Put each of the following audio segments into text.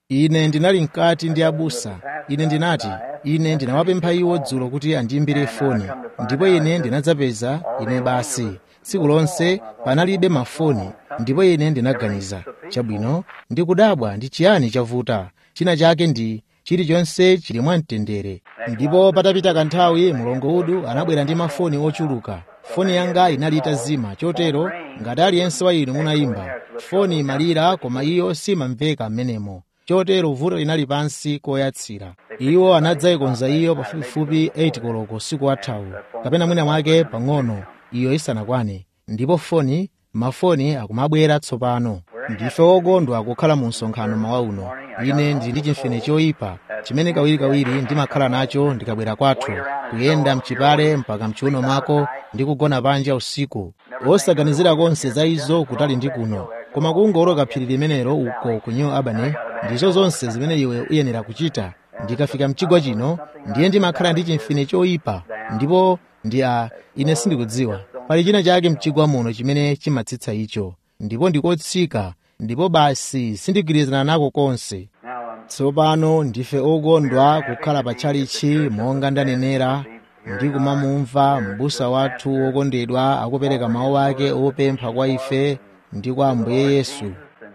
ine ndinali mkati ndi abusa ine ndinati ine ndinawapempha iwo dzulo kuti andiyimbire foni ndipo ine ndinadzapeza ine basi tsiku lonse panalibe mafoni ndipo ine ndinaganiza chabwino ndikudabwa ndi chiyani chavuta china chake ndi chilichonse chili mwamtendere ndipo patapita kanthawi mlongo udu anabwera ndi mafoni ochuluka foni yanga inali itazima chotero ngati aliyense wa inu munayimba foni imalira koma iyo simamveka m'menemo chotero vuto linali pansi koyatsira iwo anadzayikonza iyo pafupifupi 8 koloko siku athawu kapena mwina mwake pang'ono iyo isanakwane ndipo foni mafoni akumabwera tsopano ndife wokondwa kukhala mu msonkhano mawa uno ine ndili ndi chimfine choyipa chimene kawirikawiri ndimakhala nacho ndikabwera kwathu kuyenda mchipale mpaka mchiuno mwako ndi kugona panja usiku osaganizira konse za izo kutali ndi kuno koma kungoloka phiri limenelo uko ku new albany ndizo zonse zimene iwe uyenera kuchita ndikafika mchigwa chino ndiye ndimakhala ndi chimfine choyipa ndipo ndi a ine sindikudziwa pali china chake mchigwa muno chimene chimatsitsa icho ndipo ndikotsika ndipo basi sindigwirizana nako konse tsopano ndife okondwa kukhala patchalichi monga ndanenera ndi kumamumva m'busa wathu wokondedwa akupereka mawu ake opempha kwa ife ndi kwa ambuye yesu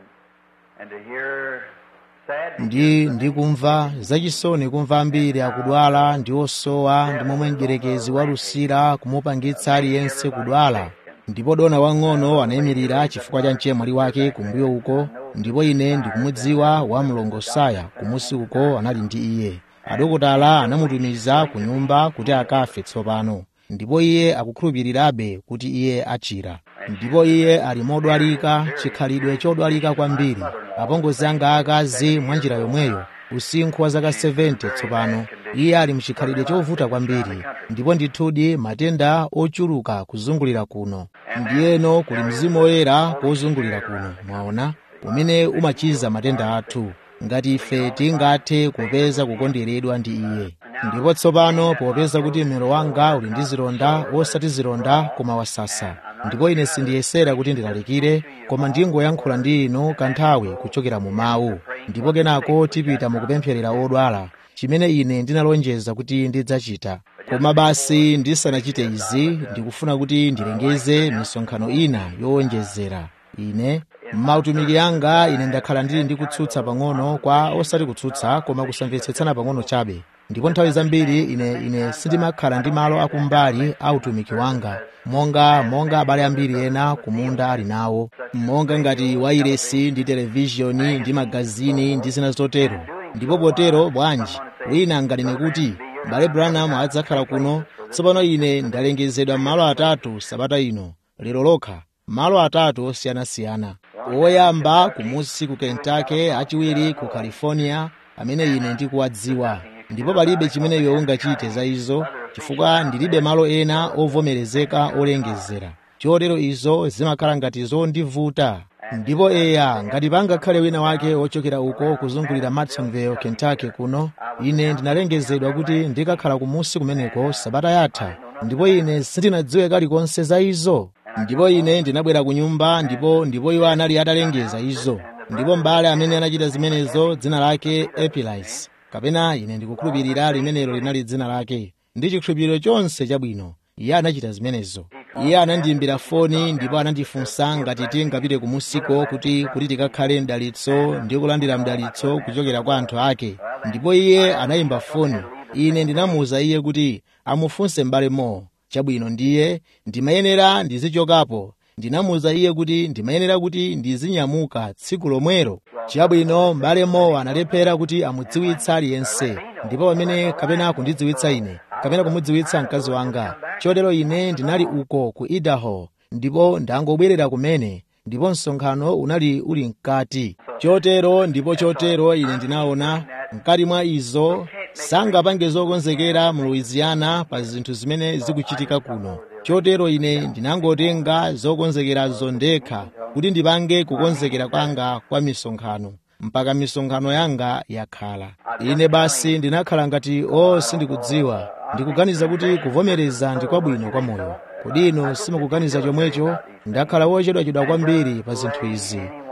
ndi ndikumva zachisoni kumva ambiri akudwala ndi osowa ndi momwe mdierekezi walusira kumupangitsa aliyense kudwala ndipo dona wang'ono anayimirira chifukwa cha mchemwali wake kumbuyo uko ndipo ine ndikumudziwa wa mlongosaya kumusi uko anali ndi iye adokotala anamutumiza ku nyumba kuti akafe tsopano ndipo iye akukhulupirirabe kuti iye achira ndipo iye ali modwalika chikhalidwe chodwalika kwambiri apongozi anga akazi mwa njira yomweyo usinkhu wa zaka 70 tsopano iye ali mchikhalidwe chovuta kwambiri ndipo ndithudi matenda ochuluka kuzungulira kuno ndiyeno kuli mzimu woyera kozungulira kuno mwaona umene umachiza matenda athu ngati ife tingathe kupeza kukonderedwa ndi iye ndipo tsopano popeza kuti mmero wanga uli ndi zilonda osati zilonda koma wasasa ndipo ine sindiyesera kuti ndilalikire koma ndingoyankhula ndi inu kanthawi kuchokera mu mawu ndipo kenako tipita mukupempherera odwala chimene ine ndinalonjeza kuti ndidzachita koma basi ndisanachite izi ndikufuna kuti ndilengeze misonkhano ina yowonjezera ine m'mautumiki anga ine ndakhala ndili ndi kutsutsa pang'ono kwa osati kutsutsa koma kusamvetsetsana pang'ono chabe ndipo nthawi zambiri ine ine sindimakhala ndi malo akumbali a utumiki wanga monga monga abale ambiri ena kumunda ali nawo monga ngati wairesi ndi televishoni ndi magazini ndi zina zotero ndipo potero bwanji wina anganene kuti bale branham adzakhala kuno tsopano ine ndalengezedwa malo atatu sabata ino lero lokha malo atatu osiyanasiyana woyamba kumusi ku kentucky achiwiri ku california amene ine ndikuwadziwa ndipo palibe chimene iwe ungachite za izo chifukwa ndilibe malo ena ovomerezeka olengezera chotero izo zimakhala ngati zondivuta ndipo eya ngati pangakhale wina wake wochokera uko kuzungulira madisonville kentucky kuno ine ndinalengezedwa kuti ndikakhala kumusi kumeneko sabata yatha ndipo ine sindinadziwe kalikonse za izo ndipo ine ndinabwera ku nyumba ndipo ndipo iwo anali atalengeza izo ndipo mbale amene anachita zimenezo dzina lake epilis kapena ine ndikukhulupirira limenelo linali dzina lake ndi chikhulupiriro chonse chabwino iye anachita zimenezo iye anandiyimbira foni ndipo anandifunsa ngati tingapite kumusiko kuti kuti tikakhale mdalitso ndi kulandira mdalitso kuchokera kwa anthu ake ndipo iye anayimba foni ine ndinamuwuza iye kuti amufunse m'bale mo chabwino ndiye ndimayenera ndizichokapo ndinamuwuza iye kuti ndimayenera kuti ndizinyamuka tsiku lomwero chabwino m'bale mo analephera kuti amudziwitsa aliyense ndipo pamene kapena kundidziwitsa ine kapena kumudziwitsa mkazi wanga chotero ine ndinali uko ku idaho ndipo ndangobwerera kumene ndipo msonkhano unali uli mkati chotero ndipo chotero ine ndinaona mkati mwa izo sangapange zokonzekera mu louisiana pa zinthu zimene zikuchitika kuno chotero ine ndinangotenga zokonzekerazo ndekha kuti ndipange kukonzekera kwanga kwa misonkhano mpaka misonkhano yanga yakhala ine basi ndinakhala ngati o sindikudziwa ndikuganiza kuti kuvomereza ndi kwabwino kwa moyo kodi ino simukuganiza chomwecho ndakhala wochedwachedwa kwambiri pa zinthu izi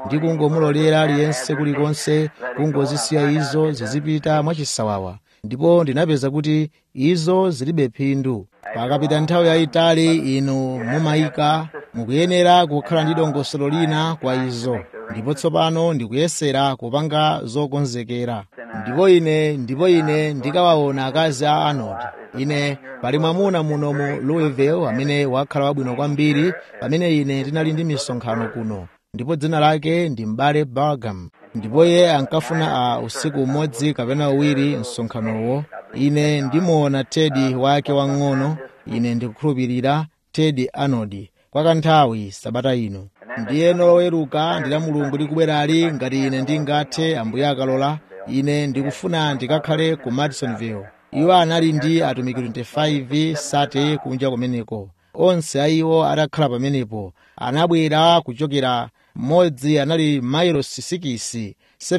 ndi kungomulolera aliyense kulikonse kungozisiya izo zizipita mwachisawawa ndipo ndinapeza kuti izo zilibe phindu pakapita nthawi yayitali inu mumayika mukuyenera kukhala ndi dongosolo lina kwa izo ndipo tsopano ndikuyesera kupanga zokonzekera ndipo ine ndipo ine ndikawaona akazi a arnold ine pali mwamuna muno mu louisville amene wakhala wabwino kwambiri pamene ine ndinali ndi misonkhano kuno ndipo dzina lake ndi mbale bargam ndipo iye ankafuna a usiku umodzi kapena uwiri msonkhanowo ine ndimuona tedi wake wang'ono ine ndikukhulupirira tedi arnold kwa kanthawi sabata ino ndiyeno loweruka ndi la mulungu likubwerali ngati ine ndingathe ambuye akalola ine ndikufuna ndikakhale ku madisonville iwo anali ndi atumiki 25 sate kunja kumeneko onse a iwo atakhala pamenepo anabwera kuchokera mmodzi anali mailosi 6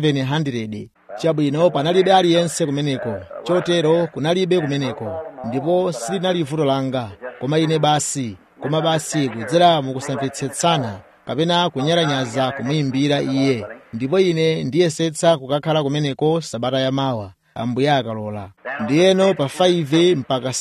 700 chabwino panalibe aliyense kumeneko chotero kunalibe kumeneko ndipo silinali vuto langa koma ine basi koma basi kudzera mukusamvetsetsana kapena kunyalanyaza kumuyimbira iye ndipo ine ndiyesetsa kukakhala kumeneko sabata yamawa ambuye akalola ndiyeno pa 5 mpaka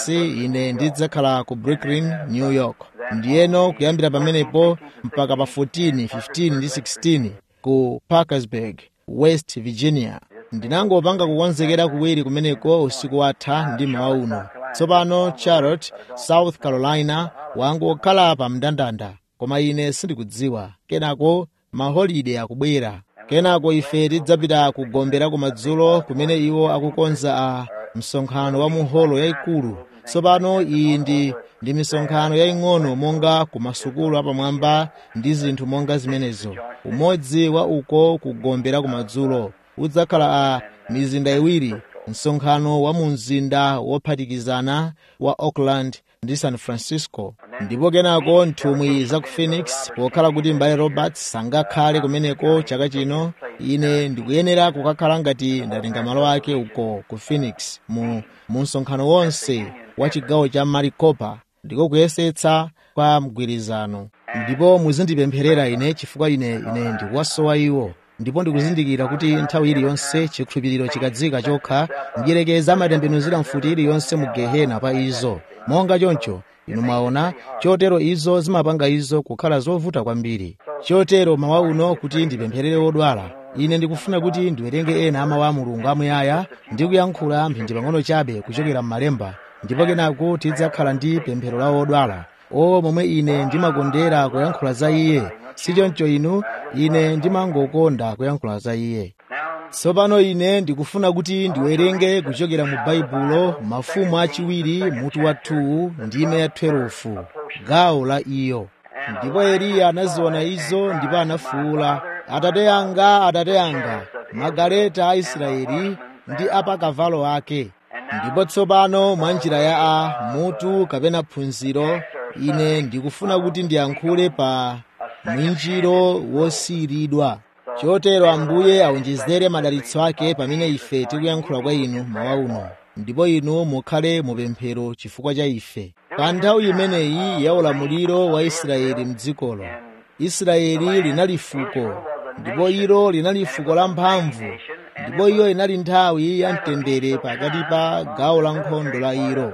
6 ine ndidzakhala ku brooklyn new york ndiyeno kuyambira pamenepo mpaka pa 14 15 ndi 16 ku parkersburg west virginia ndinangopanga kukonzekera kuwiri kumeneko usiku watha ndi mawa uno tsopano charlotte south carolina wangokhala pa mndandanda koma ine sindikudziwa kenako maholide akubwera kenako ife tidzapita kugombera kumadzulo kumene iwo akukonza a msonkhano wa muholo yayikulu tsopano iyi ndi ndi misonkhano yaying'ono monga ku masukulu apamwamba ndi zinthu monga zimenezo umodzi wa uko kugombera kumadzulo udzakhala a mizinda iwiri msonkhano wa mu mzinda wophatikizana wa oakland ndi san francisco ndipo kenako nthumwi za ku phoenix pokhala kuti mbale roberts sangakhale kumeneko chaka chino ine ndikuyenera kukakhala ngati ndatenga malo ake uko ku phoenix mu, mu msonkhano wonse wa chigawo cha maricopa ndiko kuyesetsa kwa mgwirizano ndipo muzindipempherera ine chifukwa ine ine ndikuwasowa iwo ndipo ndikuzindikira kuti nthawi iliyonse chikhulupiriro chikadzika chokha mdierekezi amatembenuzira mfuti iliyonse mu gehena pa izo monga choncho inu mwaona chotero izo zimapanga izo kukhala zovuta kwambiri chotero mawa uno kuti ndipempherere odwala ine ndikufuna kuti ndiwerenge ena amawu a mulungu amuyaya ndi kuyankhula mphindi pang'ono chabe kuchokera m'malemba ndipo kenako tidzakhala ndi pemphero la odwala o momwe ine ndimakondera kuyankhula za iye sichoncho inu ine ndimangokonda kuyankhula za iye tsopano ine ndikufuna kuti ndiwerenge kuchokera mu baibulo mafumu achiwiri mutu wa 2 ndime ya 12 gawo la iyo ndipo eliya anaziona izo ndipo anafuwula atate anga atate anga magaleta a israeli ndi apakavalo ake ndipo tsopano mwa njira ya a mutu kapena phunziro ine ndikufuna kuti ndiyankhule pa mwinjiro wosiyiridwa chotero ambuye awonjezere madalitso ake pamene ife tikuyankhula kwa inu mawa uno ndipo inu mukhale mupemphero chifukwa cha ife pa nthawi imeneyi ya ulamuliro wa israeli mdzikolo israeli linali fuko ndipo ilo linali fuko la mphamvu ndipo iyo inali nthawi ya mtendere pakati pa gawo la nkhondo la ilo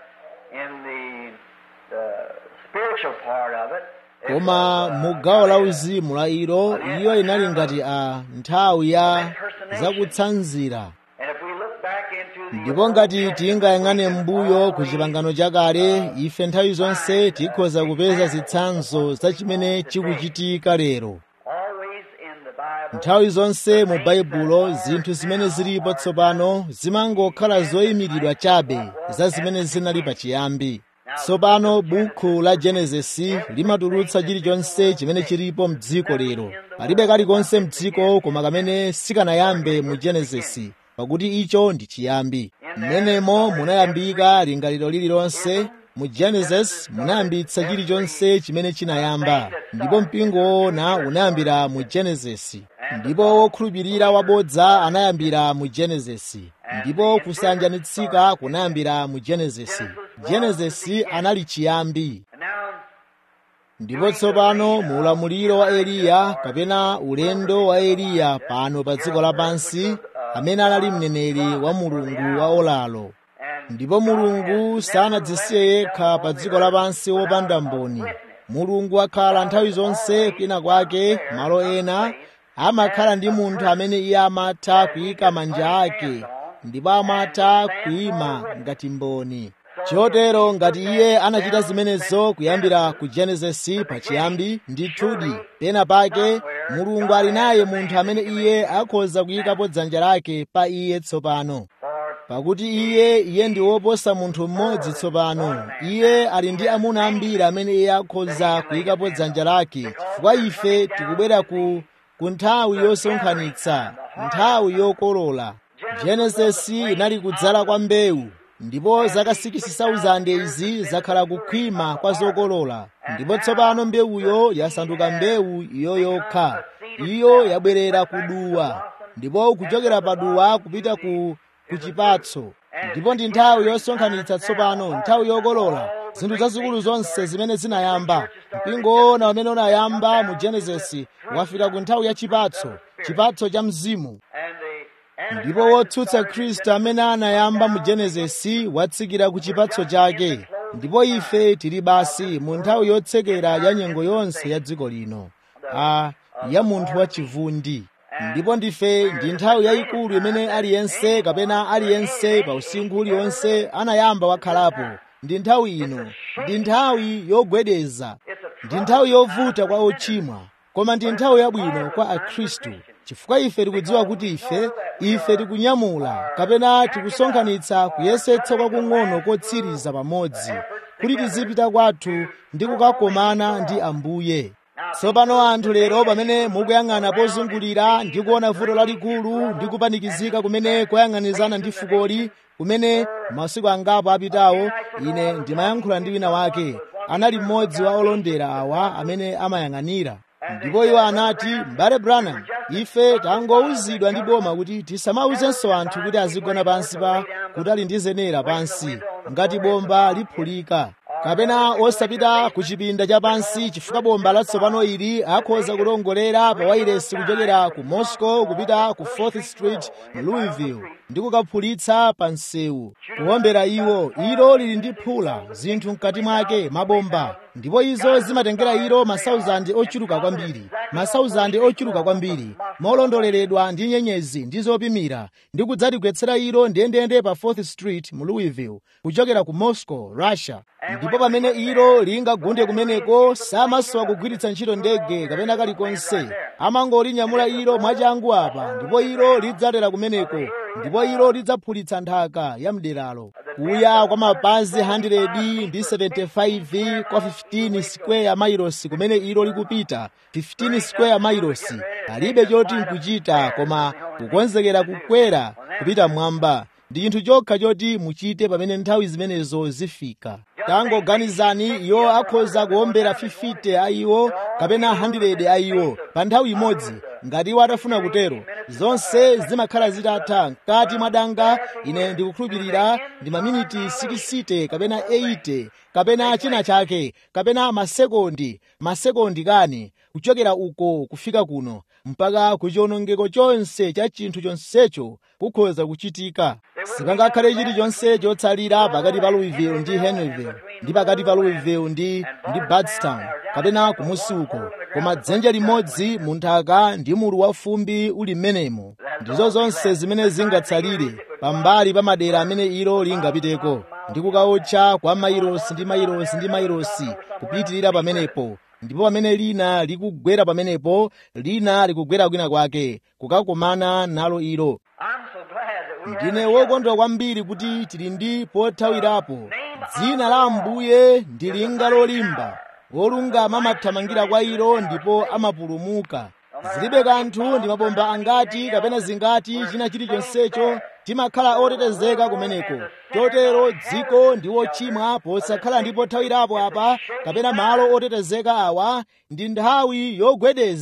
koma mu gawo la uzimu la ilo iyo inali ngati a nthawi ya zakutsanzira ndipo ngati tingayang'ane m'mbuyo ku chipangano chakale ife nthawi zonse tikhoza kupeza zitsanzo za chimene chikuchitika lero nthawi zonse mu baibulo zinthu zimene zilipo tsopano zimangokhala zoyimiridwa chabe za zimene zinali pachiyambi tsopano bukhu la genesisi limatulutsa chilichonse chimene chilipo mdziko lero palibe kalikonse mdziko koma kamene sikanayambe mu genesisi pakuti icho ndi chiyambi mmenemo munayambika lingaliro lililonse mu genesis munayambitsa chilichonse chimene chinayamba ndipo mpingo woona unayambira mu genesisi ndipo wokhulupirira wabodza anayambira mu genesisi ndipo kusanjanitsika kunayambira mu genesisi genesisi anali chiyambi ndipo tsopano mu ulamuliro wa eliya kapena ulendo wa eliya pano pa dziko lapansi amene anali mneneri wa mulungu wa olalo ndipo mulungu sanadzisiye yekha pa dziko lapansi wopanda mboni mulungu akhala nthawi zonse kwina kwake malo ena amakhala ndi munthu amene iye amatha kuyika manja ake ndipo amatha kuyima ngati mboni chotero ngati iye anachita zimenezo kuyambira ku genesisi pachiyambi ndithudi pena pake mulungu ali naye munthu amene iye akhoza kuyikapo dzanja lake pa iye tsopano pakuti iye iye ndi woposa munthu mmodzi tsopano iye ali ndi amuna ambiri amene iye akhoza kuyikapo dzanja lake chifukwa ife tikubwera ku ku nthawi yosonkhanitsa nthawi yokolola genesisi inali kudzala kwa mbewu ndipo zaka 6,000 izi zakhala kukhwima kwa zokolola ndipo tsopano mbewuyo yasanduka mbewu iyo yokha iyo yabwerera kuduwa ndipo kuchokera paduwa kupita ku ku chipatso ndipo ndi nthawi yosonkhanitsa tsopano nthawi yokolola zinthu zazikulu zonse zimene zinayamba mpingo wona umene unayamba mu genesisi wafika ku nthawi ya chipatso chipatso cha mzimu ndipo wotsutsa khristu amene anayamba mu genesisi watsikira ku chipatso chake ndipo ife tili basi mu nthawi yotsekera ya nyengo yonse ya dziko lino a ya munthu wachivundi ndipo ndife ndi nthawi yayikulu imene aliyense kapena aliyense pa usinkhu uliwonse anayamba wakhalapo ndi nthawi ino ndi nthawi yogwedeza ndi nthawi yovuta kwa ochimwa koma ndi nthawi yabwino kwa akhristu chifukwa ife tikudziwa kuti ife ife tikunyamula kapena tikusonkhanitsa kuyesetsa kwakung'ono kotsiriza pamodzi kuti tizipita kwathu ndi kukakomana ndi ambuye tsopano anthu lero pamene mukuyang'ana pozungulira ndi kuona vuto lalikulu ndi kupanikizika kumene kwayang'anizana ndi fukoli kumene masiku angapo apitawo ine ndimayankhula ndi wina wake anali mmodzi wa olondera awa amene amayang'anira ndipo iwo anati m'bale branham ife tangowuzidwa ndi boma kuti tisamawuzenso anthu kuti azigona pansi pa kuti ali ndi zenera pansi ngati bomba liphulika kapena osapita ku chipinda cha pansi chifukwa bomba latsopano ili akhoza kulongolera pa wairesi kuchokera ku moscow kupita ku 4th street mu louisville ndi kukaphulitsa pa msewu kuwombera iwo ilo lili ndi phula zinthu mkati mwake mabomba ndipo izo zimatengera ilo masauzandi ochuluka kwambiri masauzandi ochuluka kwambiri molondoleredwa ndi nyenyezi ndi zopimira ndi kudzatigwetsera ilo ndiyendeyende pa 4th street mu louisville kuchokera ku moscow russia ndipo pamene ilo lingagunde kumeneko samasowa kugwiritsa ntchito ndege kapena kalikonse amangolinyamula ilo mwachangu apa ndipo ilo lidzatera kumeneko ndipo ilo lidzaphulitsa nthaka ya mderalo kuya kwa mapazi 100 ndi 75 kwa 15 square miles kumene ilo likupita 15 square miles palibe choti nkuchita koma kukonzekera kukwera kupita mwamba ndi chinthu chokha choti muchite pamene nthawi zimenezo zifika tangoganizani iwo akhoza kuombera 50 a iwo kapena 100 a iwo pa nthawi imodzi ngati iwo atafuna kutero zonse zimakhala zitatha mkati mwa danga ine ndikukhulupirira ndi maminiti 60 kapena 80 kapena china chake kapena masekondi masekondi kani kuchokera uko kufika kuno mpaka ku chiwonongeko chonse cha chinthu chonsecho kukhoza kuchitika sipangakhale chilichonse chotsalira pakati pa louisville ndi henryville ndi pakati pa louisville ndi ndi bardstown kapena kumusi uko koma dzenje limodzi mu nthaka ndi mulu wa fumbi uli m'menemo ndizo zonse zimene zingatsalire pambali pa madera amene ilo lingapiteko ndi kukaotcha kwa mailosi ndi mailosi ndi mailosi kupitirira pamenepo ndipo pamene lina likugwera pamenepo lina likugwera kwina kwake kukakomana nalo ilo ndine wokondwa kwambiri kuti tili ndi pothawirapo dzina la ambuye ndi linga lolimba wolungama amathamangira kwa ilo ndipo amapulumuka zilibe kanthu ndi mabomba angati kapena zingati china chilichonsecho timakhala otetezeka kumeneko chotero dziko ndi wochimwa posakhala ndi pothawirapo apa kapena malo otetezeka awa ndi nthawi yogwedeza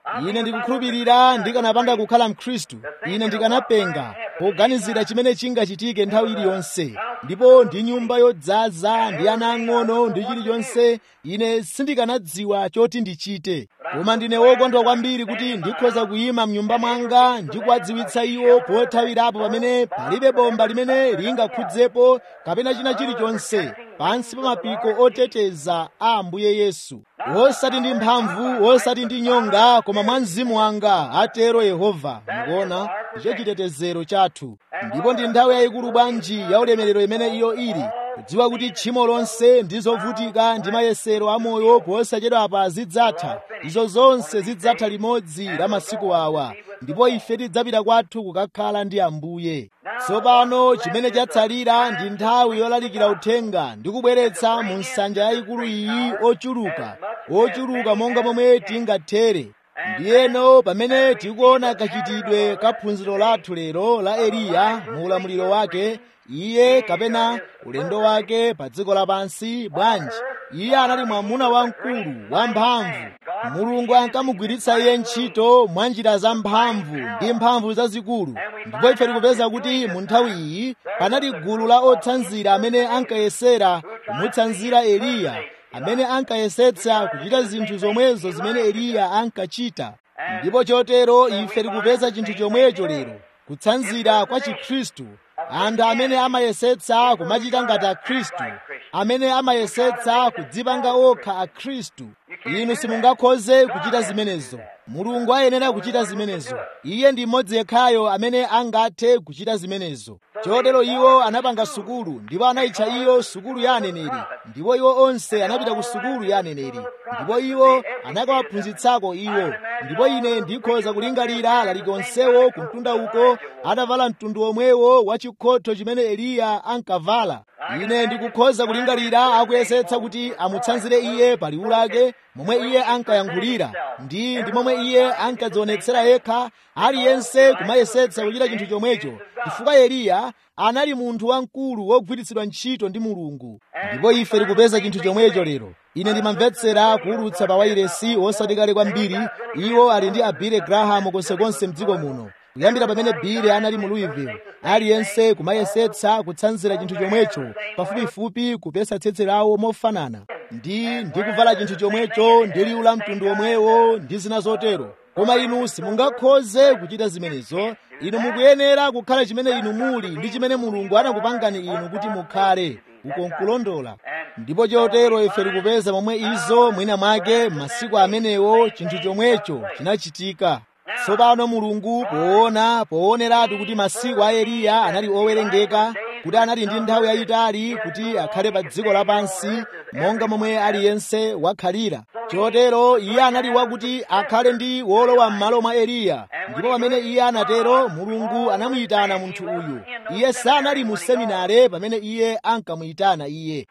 ine ndikukhulupirira ndikanapanda kukhala mkhristu ine ndikanapenga poganizira chimene chingachitike nthawi iliyonse ndipo ndi nyumba yodzaza ndi ana ang'ono ndi chilichonse ine sindikanadziwa choti ndichite koma ndine wokondwa kwambiri kuti ndikhoza kuyima mnyumba mwanga ndi kuwadziwitsa iwo pothawirapo pamene palibe bomba limene lingakhudzepo kapena china chilichonse pansi pa mapiko oteteza a ambuye yesu wosati ndi mphamvu wosati ndi nyonga koma mwa mzimu wanga atero yehova mukuona ndicho chitetezero chathu ndipo ndi nthawi yayikulu bwanji ya ulemerero imene iyo ili kudziwa kuti tchimo lonse ndi zovutika ndi mayesero amoyo posachedwapa zidzatha izo zonse zidzatha limodzi la masiku awa ndipo ife tidzapita kwathu kukakhala ndi ambuye tsopano chimene chatsalira ndi nthawi yolalikira uthenga ndi kubweretsa mu nsanja yayikulu iyi ochuluka ochuluka monga momwe tingathere ndiyeno pamene tikuona kachitidwe ka phunziro lathu lero la eliya mu ulamuliro wake iye kapena ulendo wake pa dziko lapansi bwanji iye anali mwamuna wamkulu wamphamvu mulungu ankamugwiritsa iye ntchito mwa njira zamphamvu ndi mphamvu zazikulu ndipo ife tikupeza kuti mu nthawi iyi panali gulu la otsanzira amene ankayesera kumutsanzira eliya amene ankayesetsa kuchita zinthu zomwezo zimene eliya ankachita ndipo chotero ife tikupeza chinthu chomwecho lero kutsanzira kwa chikhristu anthu amene amayesetsa kumachita ngati akhristu amene amayesetsa kudzipanga okha akhristu inu simungakhoze kuchita zimenezo mulungu ayenera kuchita zimenezo iye ndi mmodzi yekhayo amene angathe kuchita zimenezo chotero iwo anapanga sukulu ndipo anayitcha iyo sukulu ya aneneri ndipo iwo onse anapita ku sukulu ya aneneri ndipo iwo anakawaphunzitsako iwo ndipo ine ndikhoza kulingalira lalikonsewo ku mtunda uko atavala mtundu omwewo wa chikhotho chimene eliya ankavala ine ndikukhoza kulingalira akuyesetsa kuti amutsanzire iye pa liwu lake momwe iye ankayankhulira ndi ndi momwe iye ankadzionetsera yekha aliyense kumayesetsa kuchita chinthu chomwecho chifukwa eliya anali munthu wamkulu wogwiritsidwa ntchito ndi mulungu ndipo ife tikupeza chinthu chomwecho lero ine ndimamvetsera kuwulutsa pa wairesi osati kale kwambiri iwo ali ndi abile graham konsekonse mdziko muno kuyambira pamene bile anali mu louisville aliyense kumayesetsa kutsanzira chinthu chomwecho pafupifupi kupesa tsetse lawo mofanana ndi ndi kuvala chinthu chomwecho ndi liwu la mtundu omwewo ndi zina zotero koma inu simungakhoze kuchita zimenezo inu mukuyenera kukhala chimene inu muli ndi chimene mulungu anakupangani inu kuti mukhale uko nkulondola ndipo chotero ife tikupeza momwe izo mwina mwake masiku amenewo chinthu chomwecho chinachitika tsopano mulungu poona pooneratu kuti masiku a eliya anali owerengeka kuti anali ndi nthawi yayitali kuti akhale pa dziko lapansi monga momwe aliyense wakhalira chotero iye anali wakuti akhale ndi wolowa m'malo mwa eliya ndipo pamene iye anatero mulungu anamuyitana munthu uyu iye sanali mu seminare pamene iye ankamuyitana iye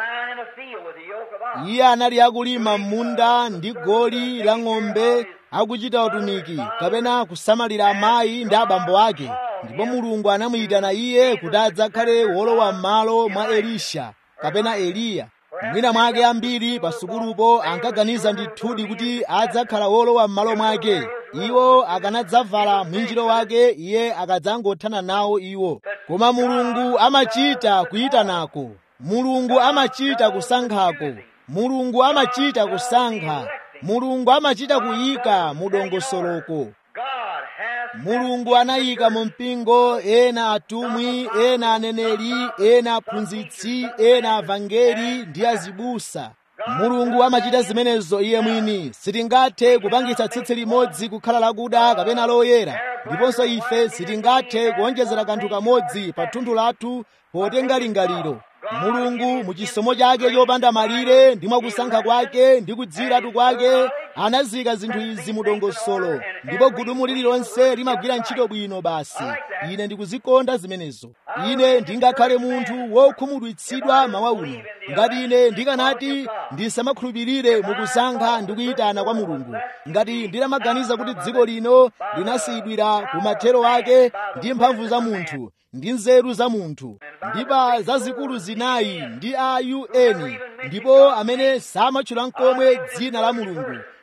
iye anali akulima m'munda ndi goli la ng'ombe akuchita utumiki kapena kusamalira amayi ndi abambo ake ndipo mulungu anamuyitana iye kuti adzakhale wolowa m'malo mwa elisha kapena eliya mwina mwake ambiri pa sukulupo ankaganiza ndithudi kuti adzakhala wolowa m'malo mwake iwo akanadzavala mwinjiro wake iye akadzangothana nawo iwo koma mulungu amachita kuyitanako mulungu amachita kusankhako mulungu amachita kusankha mulungu amachita kuyika mu dongosoloko mulungu anayika mu mpingo ena atumwi ena aneneri ena aphunzitsi ena avangeli ndi azibusa mulungu amachita zimenezo iye mwini sitingathe kupangitsa tsitsi limodzi kukhala lakuda kapena loyera ndiponso ife sitingathe kuonjezera kanthu kamodzi pa thunthu lathu potenga lingaliro mulungu mu chisomo chake chopanda malire ndi mwakusankha kwake ndi kudziratu kwake anazika zinthu izi mu dongosolo ndipo gudumu lililonse limagwira ntchito bwino basi ine ndikuzikonda zimenezo ine ndingakhale munthu wokhumudwitsidwa mawa uno ngati ine ndikanati ndisamakhulupirire mukusankha ndi kuyitana kwa mulungu ngati ndinamaganiza kuti dziko lino linasiyidwira ku mathero ake ndi mphamvu za munthu ndi nzeru za munthu ndipa zazikulu zinayi ndi a un ndipo amene samatchula nkomwe dzina la mulungu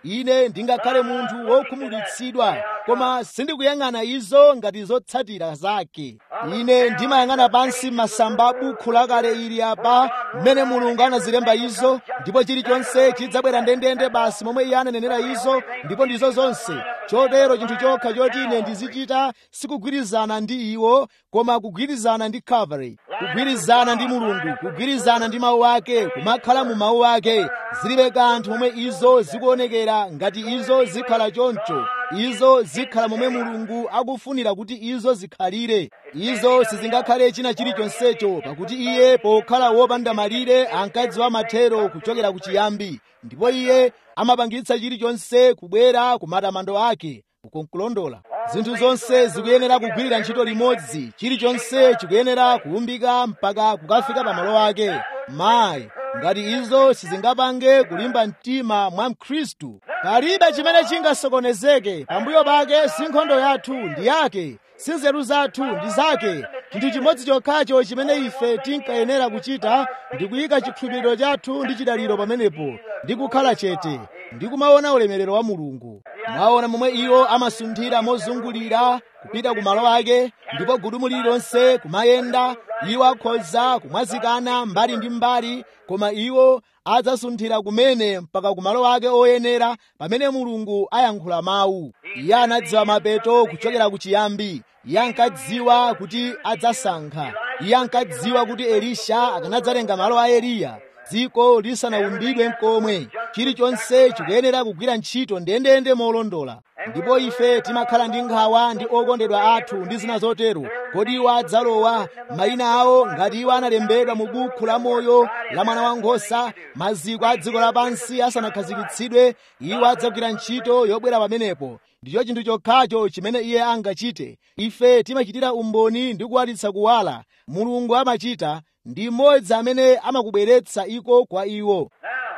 ine ndingakhale munthu wokhumudwitsidwa koma sindikuyang'ana izo ngati zotsatira zake ine ndimayang'ana pansi masamba a bukhu lakale ili apa mmene mulungu anazilemba izo ndipo chilichonse chidzabwera ndendende basi momwe iye ananenera izo ndipo ndizo zonse chotero chinthu chokha choti ine ndizichita sikugwirizana ndi iwo koma kugwirizana ndi calvary kugwirizana ndi mulungu kugwirizana ndi mawu ake kumakhala mu mawu ake zilibe kanthu momwe izo zikuonekera ngati izo zikhala choncho izo zikhala momwe mulungu akufunira kuti izo zikhalire izo sizingakhale china chilichonsecho pakuti iye pokhala wopanda malire ankadziwa mathero kuchokera kuchiyambi ndipo iye amapangitsa chilichonse kubwera ku matamando ake ukonkulondola zinthu zonse zikuyenera kugwirira ntchito limodzi chilichonse chikuyenera kuumbika mpaka kukafika pamalo ake mayi ngati izo sizingapange kulimba mtima mwa mkhristu palibe chimene chingasokonezeke pambuyo pake si nkhondo yathu ndi yake si nzeru zathu ndi zake chinthu chimodzi chokhacho chimene ife tinkayenera kuchita ndi kuyika chikhulupiriro chathu ndi chidaliro pamenepo ndi kukhala chete ndi kumaona ulemerero wa mulungu mwaona momwe iwo amasunthira mozungulira kupita ku malo ake ndipo gudumu lililonse kumayenda iwo akhoza kumwazikana mbali ndi mbali koma iwo adzasunthira kumene mpaka ku malo ake oyenera pamene mulungu ayankhula mawu iye anadziwa mapeto kuchokera ku chiyambi iye ankadziwa kuti adzasankha iye ankadziwa kuti elisha akanadzatenga malo a eliya dziko lisanaumbidwe mkomwe chilichonse chikuyenera kugwira ntchito ndendende molondola ndipo ife timakhala ndi nkhawa ndi okondedwa athu ndi zina zotero kodi iwo adzalowa mayina awo ngati iwo analembedwa mu bukhu la moyo la mwana wankhosa maziko a dziko lapansi asanakhazikitsidwe iwo adzagwira ntchito yobwera pamenepo ndicho chinthu chokhacho chimene iye angachite ife timachitira umboni ndi kuwalitsa kuwala mulungu amachita ndi mmodzi amene amakubweretsa iko kwa iwo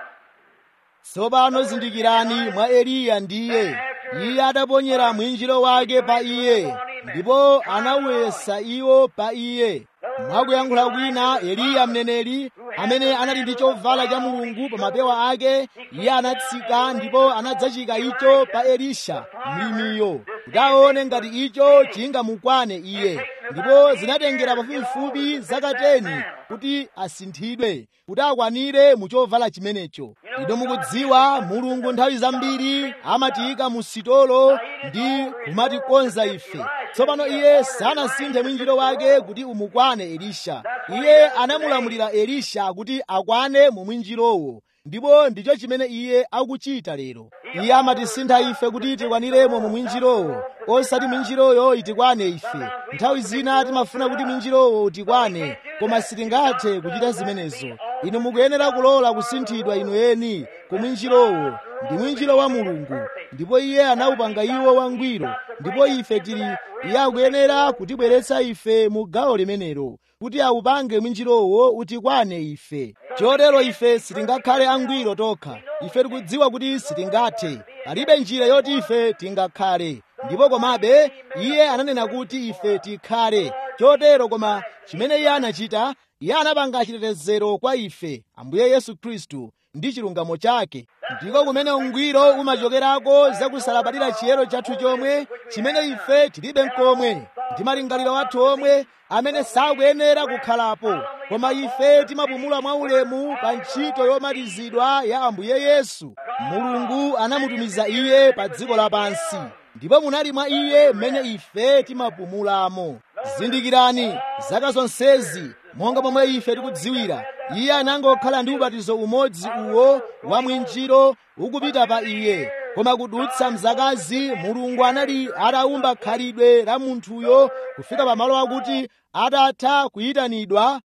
tsopano zindikirani mwa eliya ndiye iye adaponyera mwinjiro wake pa iye ndipo anawuyesa iwo pa iye mwakuyankhula kwina eliya mneneri amene anali ndi chovala cha mulungu pa mapewa ake iye anatsika ndipo anadzachika icho pa elisha mlimiyo kuti aone ngati icho chingamukwane iye ndipo zinatengera pafupifupi zaka 10 kuti asinthidwe kuti akwanire mu chovala chimenecho ino mukudziwa mulungu nthawi zambiri amatiyika mu sitolo ndi kumatikonza ife tsopano iye sanasinthe mwinjiro wake kuti umukwane elisha iye anamulamulira elisha kuti akwane mu mwinjirowo ndipo ndicho chimene iye akuchita lero iye amatisintha ife kuti tikwaniremo mu mwinjirowo osati mwinjiroyo itikwane ife nthawi zina timafuna kuti mwinjirowo utikwane koma sitingathe kuchita zimenezo inu mukuyenera kulola kusinthidwa inu eni ku mwinjirowo ndi mwinjiro wa mulungu ndipo iye anawupanga iwo wangwiro ndipo ife tili iye akuyenera kutibweretsa ife mu gawo limenelo kuti awupange mwinjirowo utikwane ife chotero ife sitingakhale angwiro tokha ife tikudziwa kuti sitingathe palibe njira yoti ife tingakhale ndipo komabe iye ananena kuti ife tikhale chotero koma chimene iye anachita iye anapanga chitetezero kwa ife ambuye yesu khristu ndi chilungamo chake ndiko kumene ungwiro umachokerako zakusalabadira chiyero chathu chomwe chimene ife tilibe mkomwe ndi malingaliro athu omwe amene sakuyenera kukhalapo koma ife timapumula mwaulemu pa ntchito yomalizidwa ya ambuye yesu mulungu anamutumiza iye pa dziko lapansi ndipo munali mwa iye mmene ife timapumulamo zindikirani zaka zonsezi monga momwe ife tikudziwira iye anangokhala ndi ubatizo umodzi uwo wa mwinjiro ukupita pa iye koma kudutsa mzakazi mulungu anali atawumba khalidwe la munthuyo kufika pamalo akuti atatha kuyitanidwa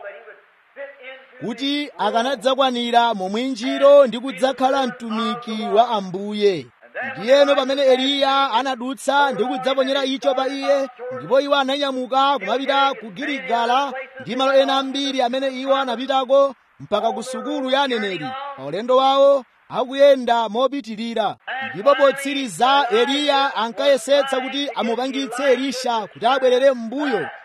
kuti akanadzakwanira mu mwinjiro ndi kudzakhala mtumiki wa ambuye ndiyeno pamene eliya anadutsa ndi kudzaponyera icho pa iye ndipo iwo ananyamuka kumapita ku giligala ndi malo ena ambiri amene iwo anapitako mpaka ku sukulu ya aneneri pa ulendo wawo akuyenda mopitirira ndipo potsiriza eliya ankayesetsa kuti amupangitse elisha kuti abwerere m'mbuyo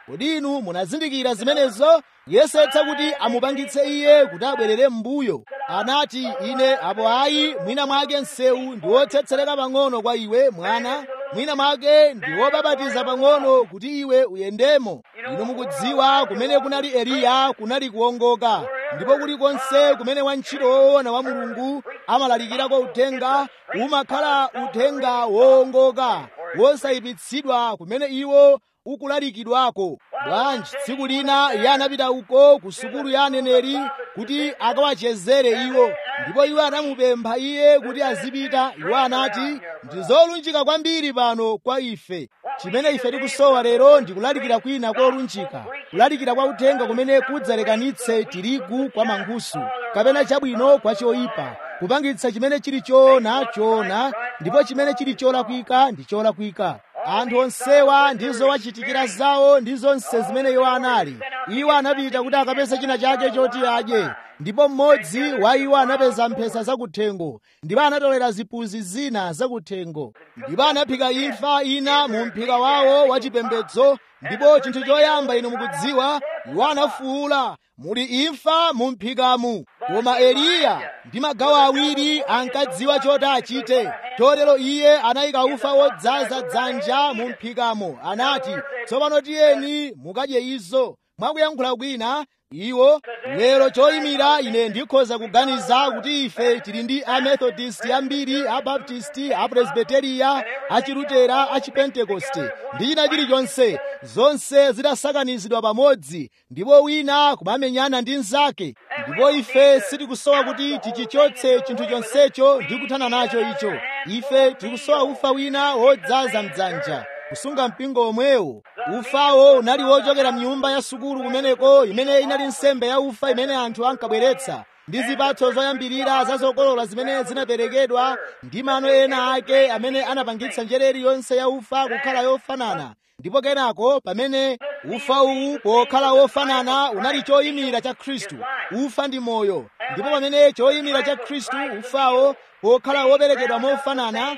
kodi inu munazindikira zimenezo yesetsa kuti amupangitse iye kuti abwerere m'mbuyo anati ine apo ayi mwina mwake msewu ndi wotsetsereka pang'ono kwa iwe mwana mwina mwake ndi wobabatiza pang'ono kuti iwe uyendemo inu mukudziwa kumene kunali eliya kunali kuwongoka ndipo kulikonse kumene wantchito woona wa mulungu amalalikirako uthenga umakhala uthenga wowongoka wosayipitsidwa kumene iwo ukulalikidwako bwanji tsiku lina iye anapita uko ku sukulu ya aneneri kuti akawachezere iwo ndipo iwo anamupempha iye kuti azipita iwo anati ndi zolunjika kwambiri pano kwa ife chimene ife tikusowa lero ndi kulalikira kwina kolunjika kulalikira kwa uthenga kumene kudzalekanitse tirigu kwa mankhusu kapena chabwino kwa choyipa kupangitsa chimene chili choona choona ndipo chimene chili cholakwika ndi cholakwika anthu onsewa ndizo wachitikira zawo ndi zonse zimene iwo anali iwo anapita kuti akapeze china chake choti adye ndipo mmodzi wa iwo anapeza mphesa zakuthengo ndipo anatolera zipuzi zina zakuthengo ndipo anaphika imfa ina mu mphika wawo wachipembedzo ndipo chinthu choyamba inu mukudziwa iwo anafuwula muli imfa mu mphikamu koma eliya ndi magawo awiri ankadziwa choti achite chotero iye anayika ufa wodzaza dzanja mu mphikamo anati tsopano tiyeni mukadye izo mwakuyankhula kwina iwo lero choyimira ine ndikhoza kuganiza kuti ife tili ndi amethodist ambiri abaptisti apresbiteriya achilutera achipentekoste ndi china chilichonse zonse zidasakanizidwa pamodzi ndipo wina kumamenyana ndi mnzake ndipo ife sitikusowa kuti tichichotse chinthu chonsecho ndi kuthana nacho icho ife tikusowa ufa wina wodzaza mdzanja kusunga mpingo omwewo ufawo unali wochokera mnyumba ya sukulu kumeneko imene inali nsembe ya ufa imene anthu ankabweretsa ndi zipatso zoyambirira za zokolola zimene zinaperekedwa ndi mano ena ake amene anapangitsa njere iliyonse ya ufa kukhala yofanana ndipo kenako pamene ufa uwu pokhala wofanana unali choyimira cha khristu ufa ndi moyo ndipo pamene choyimira cha khristu ufawo pokhala woperekedwa mofanana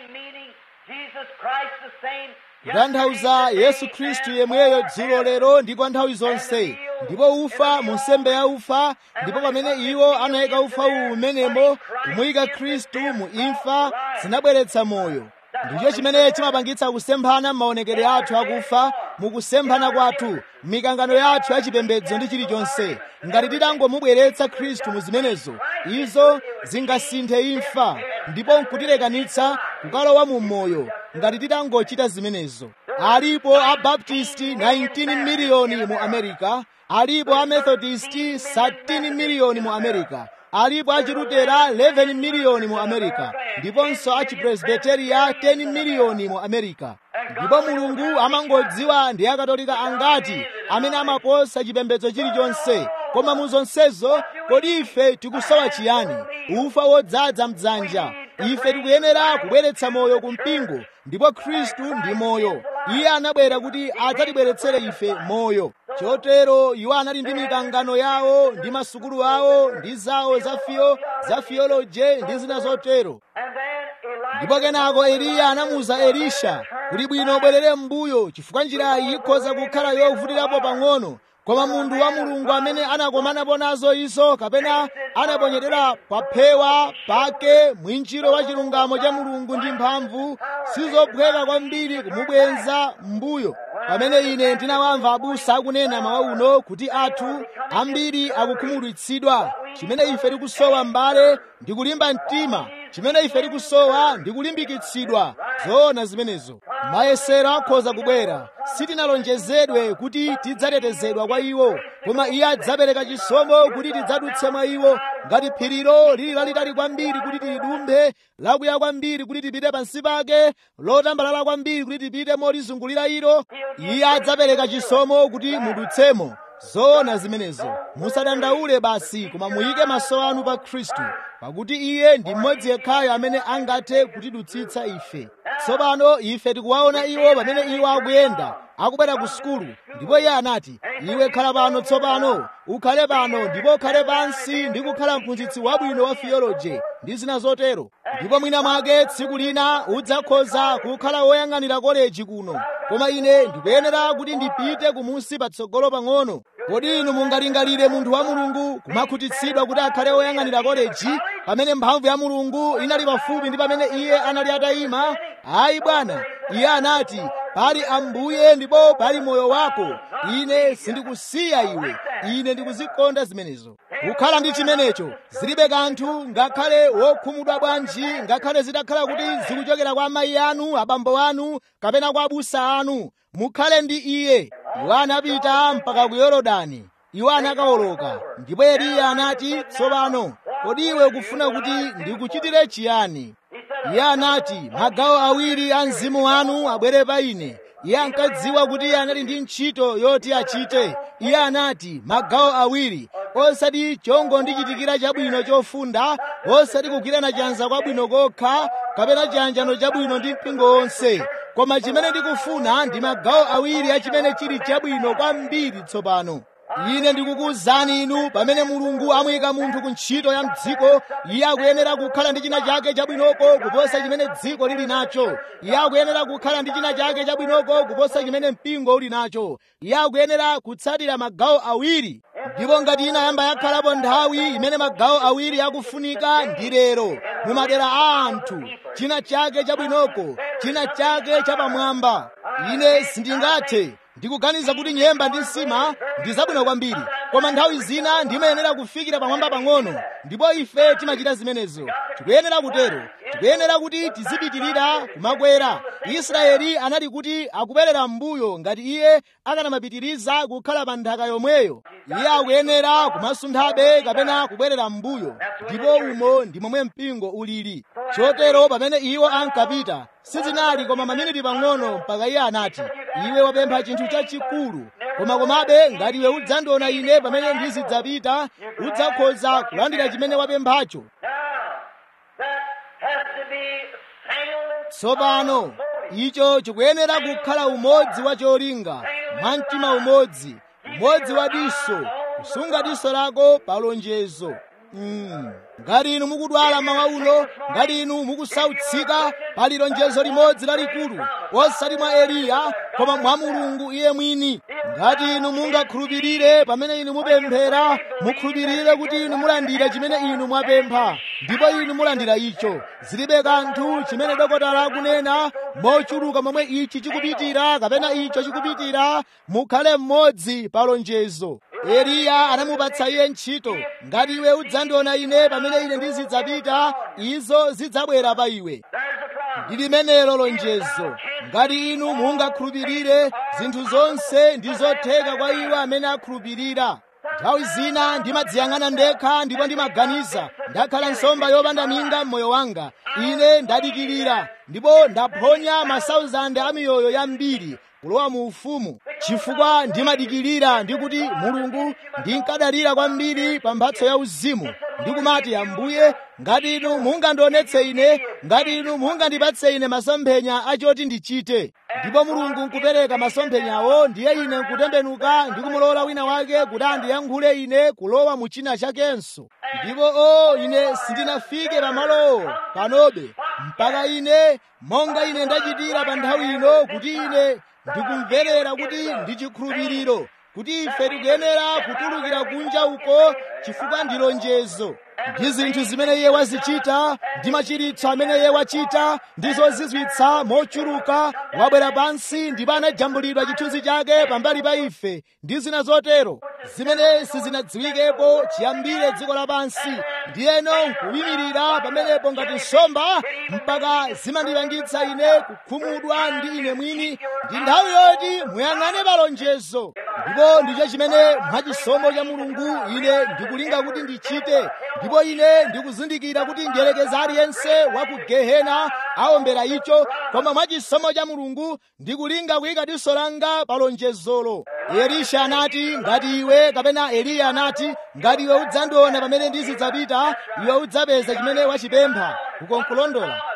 kutanthauza yesu khristu yemweyo dzulo lero ndi kwa nthawi zonse ndipo ufa mu nsembe ya ufa ndipo pamene iwo anayika ufa uwu umenemo kumuyika khristu mu imfa zinabweretsa moyo ndicho chimene chimapangitsa kusemphana m'maonekedwe athu akufa mukusemphana kwathu mikangano yathu yachipembedzo ndi chilichonse ngati titangomubweretsa khristu mu zimenezo izo zingasinthe imfa ndipo nkutilekanitsa kukalowa mu moyo ngati titangochita zimenezo alipo abaptisti 19 miliyoni mu america alipo amethodisti 13 miliyoni mu america alipo achilutera 11 miliyoni mu america ndiponso achipresbiteriya 10 miliyoni mu america ndipo mulungu amangodziwa ndi akatolika angati amene amaposa chipembedzo chilichonse koma mu zonsezo kodi ife tikusowa chiyani ufa wodzaza mdzanja ife tikuyenera kubweretsa moyo ku mpingo ndipo khristu ndi moyo iye anabwera kuti adzatibweretsere ife moyo chotero iwo anali ndi mikangano yawo ndi masukulu awo ndi zawo za fiyo za fiyoloje ndi zina zotero ndipo kenako eliya anamuwuza elisha kuti bwino ubwerere m'mbuyo chifukwa njirayi ikhoza kukhala yovutirapo pang'ono koma munthu wa mulungu amene anakomanapo nazo izo kapena anaponyedera pa phewa pake mwinjiro wa chilungamo cha mulungu ndi mphamvu sizophweka kwambiri kumubwenza m'mbuyo pamene ine ndinawamva abusa akunena mawa uno kuti athu ambiri akukhumudwitsidwa chimene ife tikusowa m'bale ndi kulimba mtima chimene ife tikusowa ndi kulimbikitsidwa zoona zimenezo mayesero akhoza kubwera sitinalonjezedwe kuti tidzatetezedwa kwa iwo koma iye adzapereka chisomo kuti tidzadutse mwa iwo ngati phirilo lili lalitali kwambiri kuti tilidumphe lakuya kwambiri kuti tipite pansi pake lotambalala kwambiri kuti tipite molizungulira ilo iye adzapereka chisomo kuti mudutsemo zoona zimenezo musadandaule basi koma muyike maso anu pa khristu pakuti iye ndi mmodzi yekhayo amene angathe kutidutsitsa ife tsopano ife tikuwaona iwo pamene iwo akuyenda akubwera ku sukulu ndipo iye anati iwe khala pano tsopano ukhale pano ndipo ukhale pansi ndi kukhala mphunzitsi wabwino wa theology ndi zina zotero ndipo mwina mwake tsiku lina udzakhoza kukhala woyang'anira koleji kuno koma ine ndikuyenera kuti ndipite kumunsi patsogolo pang'ono kodi inu mungalingalire munthu wa mulungu kumakhutitsidwa kuti akhale woyang'anira koleji pamene mphamvu ya mulungu inali pafupi ndi pamene iye anali atayima ayi bwana iye anati pali ambuye ndipo pali moyo wako ine sindikusiya iwe ine ndikuzikonda zimenezo kukhala ndi chimenecho zilibe kanthu ngakhale wokhumudwa bwanji ngakhale zitakhala kuti zikuchokera kwa amayi anu abambo anu kapena kwa abusa anu mukhale ndi iye iwo anapita mpaka ku yorodani iwo anakawoloka ndipo eliya anati tsopano kodi iwe ukufuna kuti ndikuchitire chiyani iye anati magawo awiri a mzimu wanu abwere pa ine iye ankadziwa kuti iye anali ndi ntchito yoti achite iye anati magawo awiri osati chongondichitikira chabwino chofunda osati kugwirana chanza kwabwino kokha kapena chiyanjano chabwino ndi mpingo wonse koma chimene ndikufuna ndi magawo awiri a chimene chili chabwino kwambiri tsopano ine ndikukuwuzani inu pamene mulungu amuyika munthu ku ntchito ya mdziko iye akuyenera kukhala ndi china chake chabwinoko kuposa chimene dziko lili nacho iye akuyenera kukhala ndi china chake chabwinoko kuposa chimene mpingo uli nacho iye akuyenera kutsatira magawo awiri ndipo ngati inayamba yakhalapo nthawi imene magawo awiri akufunika ndi lero mu madera a anthu china chake chabwinoko china chake chapamwamba ine sindingathe ndikuganiza kuti nyemba ndi nsima ndi zabwino kwambiri koma nthawi zina ndimayenera kufikira pamwamba pang'ono ndipo ife timachita zimenezo tikuyenera kutero tikuyenera kuti tizipitirira kumakwera israeli anali kuti akubwerera m'mbuyo ngati iye akanamapitiriza kukhala pa nthaka yomweyo iye akuyenera kumasunthabe kapena kubwerera m'mbuyo ndipo umo ndi momwe mpingo ulili chotero pamene iwo ankapita sizinali koma maminiti pang'ono mpaka iye anati iwe wapempha chinthu chachikulu koma komabe ngati iwe udzandiona ine pamene ndizidzapita udzakhoza kulandira chimene wapemphacho tsopano icho chikuyenera kukhala umodzi wa cholinga mwamtima umodzi umodzi wa diso kusunga diso lako pa lonjezo Mm. ngati inu mukudwala mawa uno ngati inu mukusautsika pali lonjezo limodzi lalikulu osati mwa eliya koma mwa mulungu iye mwini ngati inu mungakhulupirire pamene inu mupemphera mukhulupirire kuti inu mulandira chimene inu mwapempha ndipo inu mulandira icho zilibe kanthu chimene dokotala akunena mochuluka momwe ichi chikupitira kapena icho chikupitira mukhale mmodzi pa lonjezo eliya anamupatsa iye ntchito ngati iwe udzandiona ine pamene ine ndizidzapita izo zidzabwera pa iwe ndi limenelo lonjezo ngati inu mungakhulupirire zinthu zonse ndi zotheka kwa iwo amene akhulupirira nthawi zina ndimadziyang'ana ndekha ndipo ndimaganiza ndakhala nsomba yopanda minga m'moyo wanga ine ndadikirira ndipo ndaphonya masauzande a miyoyo yambiri kulowa mu ufumu chifukwa ndimadikirira ndikuti mulungu ndinkadalira kwambiri pa mphatso ya uzimu ndikumati ambuye ngati inu mungandionetse ine ngati inu mungandipatse ine masomphenya achoti ndichite ndipo mulungu nkupereka masomphenyawo ndiye ine nkutembenuka ndikumulola wina wake kuti andiyankhule ine kulowa mu china chakenso ndipo o ine sindinafike pamalowo panobe mpaka ine monga ine ndachitira pa nthawi ino kuti ine ndikumverera kuti ndi chikhulupiriro kuti ife tikuyenera kutulukira kunja uko chifukwa ndi lonjezo ndi zinthu zimene iye wazichita ndi machiritso amene iye wachita ndi zozizwitsa mochuluka wabwera pansi ndipo anajambulidwa chithunzi chake pambali pa ife ndi zina zotero zimene sizinadziwikepo chiyambire dziko lapansi ndiyeno nkuyimirira pamenepo ngati nsomba mpaka zimandipangitsa ine kukhumudwa ndi ine mwini ndi nthawi yoti muyang'ane palonjezo ndipo ndicho chimene mwachisomo cha mulungu ine ndikulinga kuti ndichite ndipo ine ndikuzindikira kuti njerekeza aliyense wa ku gehena awombera icho koma mwachisomo cha mulungu ndikulinga kuyika diso langa pa lonjezolo elisha anati ngati iwe kapena eliya anati ngati iwe udzandiona pamene ndizidzapita iwe udzapeza chimene wachipempha uko nkulondola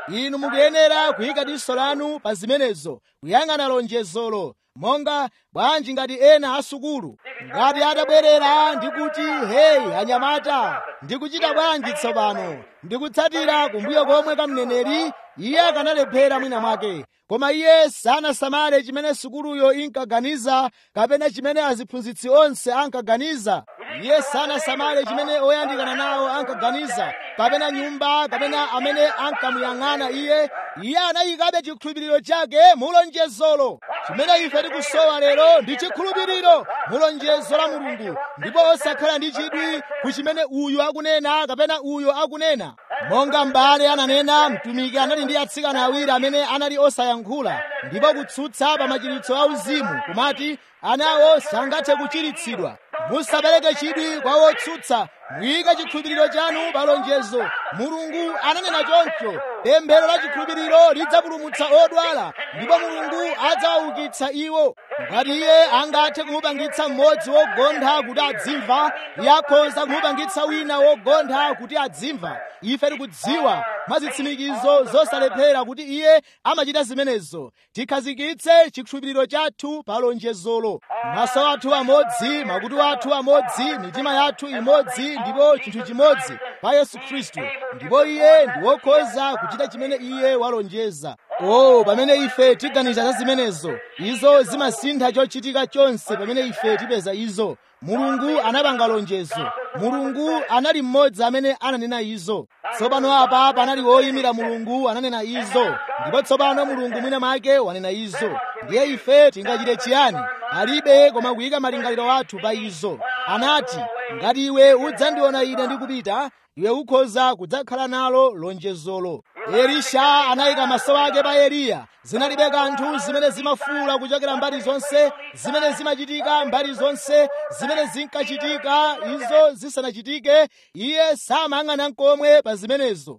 inu mukuyenera kuyika diso lanu pa zimenezo kuyang'ana lonjezolo monga bwanji ngati ena asukulu ngati atabwerera ndi kuti heyi anyamata ndikuchita bwanji tsopano ndikutsatira kumbuyo komwe kamneneri iye akanalephera mwina mwake koma iye sanasamale chimene sukuluyo inkaganiza kapena chimene aziphunzitsi onse ankaganiza iye sanasamale chimene oyandikana nawo ankaganiza kapena nyumba kapena amene ankamuyang'ana iye iye anayikabe chikhulupiriro chake mulonjezolo chimene ife tikusowa lero ndi chikhulupiriro mulonjezo la mulungu ndipo osakhala ndi chidwi ku chimene uyu akunena kapena uyu akunena monga m'bale ananena mtumiki anali ndi atsikana awiri amene anali osayankhula ndipo kutsutsa pa machiritso auzimu kumati anawo sangathe kuchiritsidwa musapereke chidwi kwa wotsutsa muyike chikhulupiriro chanu pa lonjezo mulungu ananena choncho pemphero la chikhulupiriro lidzapulumutsa odwala ndipo mulungu adzawaukitsa iwo ngati iye angathe kumupangitsa mmodzi wogontha kuti adzimva iye akhoza kumupangitsa wina wogontha kuti adzimva ife tikudziwa mwa zitsimikizo zosalephera kuti iye amachita zimenezo tikhazikitse chikhulupiriro chathu pa lonjezolo maso athu amodzi makutu athu amodzi mitima yathu imodzi ndipo chinthu chimodzi pa yesu khristu ndipo iye ndi wokhoza kuchita chimene iye walonjeza oh pamene ife tiganiza za zimenezo izo zimasintha chochitika chonse pamene ife tipeza izo mulungu anapanga lonjezo mulungu anali mmodzi amene ananena izo tsopano apa panali woyimira mulungu ananena izo ndipo tsopano mulungu mwina mwake wanena izo ndiye ife tingachite chiyani alibe koma kuyika malingaliro athu pa izo anati ngati iwe udzandiona ine ndikupita iwe ukhoza kudzakhala nalo lonjezolo elisha anayika maso ake pa eliya zinalibe kanthu zimene zimafuula kuchokera mbali zonse zimene zimachitika mbali zonse zimene zinkachitika izo zisanachitike iye samayang'ana nkomwe pa zimenezo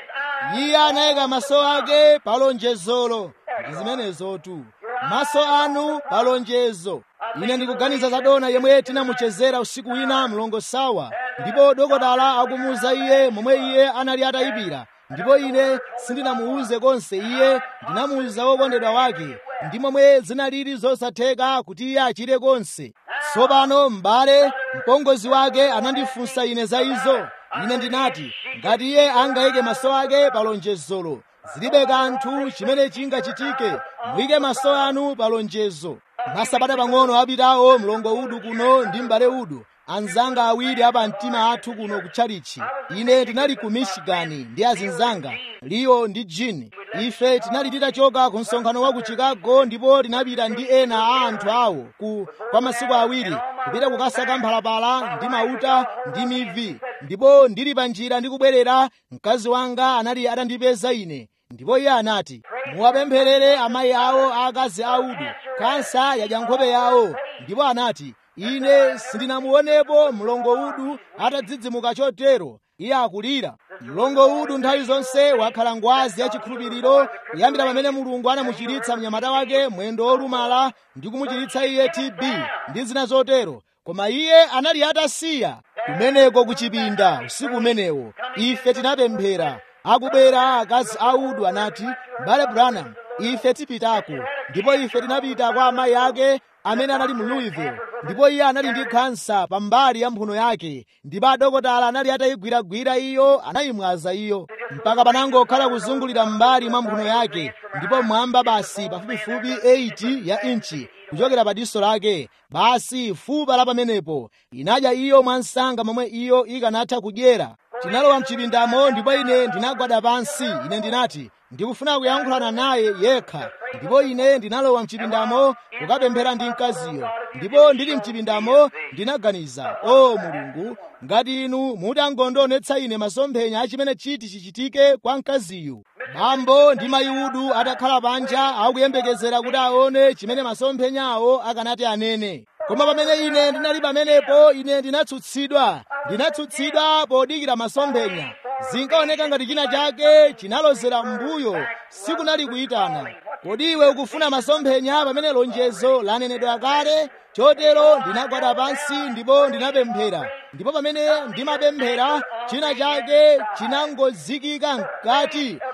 iye anayika maso ake pa lonjezolo ndi zimenezotu maso anu pa lonjezo ine ndikuganiza za dona yemwe tinamuchezera usiku wina mlongo sawa ndipo dokotala akumuwuza iye momwe iye anali atayipira ndipo ine sindinamuwuze konse iye ndinamuwuza wokondedwa wake ndi momwe zinalili zosatheka kuti iye achire konse tsopano m'bale mpongozi wake anandifunsa ine za izo ine ndinati ngati iye angayike maso ake pa lonjezolo zilibe kanthu chimene chingachitike muyike maso anu pa lonjezo masabata pang'ono apitawo mlongo udu kuno ndi m'bale udu anzanga awiri apa mtima athu kuno kutchalichi ine tinali ku michigani ndi azinzanga leo ndi jini ife tinali titachoka ku msonkhano wa ku chicago ndipo tinapita ndi ena a anthu awo ku kwa masiku awiri kupita kukasaka mphalapala ndi mauta ndi mivi ndipo ndili pa njira ndikubwerera mkazi wanga anali atandipeza ine ndipo iye anati muwapempherere amayi awo aakazi audu kansa yadya nkhope yawo ndipo anati ine sindinamuonepo mlongo udu atadzidzimuka chotero iye akulira mlongo udu nthawi zonse wakhala ngwazi yachikhulupiriro kuyambira pamene mulungu anamuchiritsa mnyamata wake mwendo wolumala ndi kumuchiritsa iye tb ndi zina zotero koma iye anali atasiya kumeneko kuchipinda usiku umenewo ife tinapemphera akubwera akazi audu anati bale branham ife tipitako ndipo ife tinapita kwa amayi ake amene anali mu louisville ndipo iye anali ndi khansa pambali ya mphuno yake ndipo adokotala anali atayigwiragwira iyo anayimwaza iyo mpaka panangokhala kuzungulira m'mbali mwa mphuno yake ndipo mwamba basi pafupifupi 8 ya inchi kuchokera pa diso lake basi fupa la pamenepo inadya iyo mwansanga momwe iyo ikanatha kudyera tinalowa mchipindamo ndipo ine ndinagwada pansi ine ndinati ndikufuna kuyankhulana naye yekha ndipo ine ndinalowa mchipindamo kukapemphera ndi mkaziyo ndipo ndili mchipindamo ndinaganiza o mulungu ngati inu mutangondionetsa ine masomphenya achimene chiti chichitike kwa mkaziyu bambo ndi mayiudu atakhala panja akuyembekezera kuti aone chimene masomphenya awo akanati anene koma pamene ine ndinali pamenepo ine ndinatsutsidwa ndinatsutsidwa podikira masomphenya zinkaoneka ngati china chake chinalozera m'mbuyo sikunali kuyitana kodi iwe ukufuna masomphenya pamene lonjezo lanenedwa kale chotero ndinagwada pansi ndipo ndinapemphera ndipo pamene ndimapemphera china chake chinangozikika mkati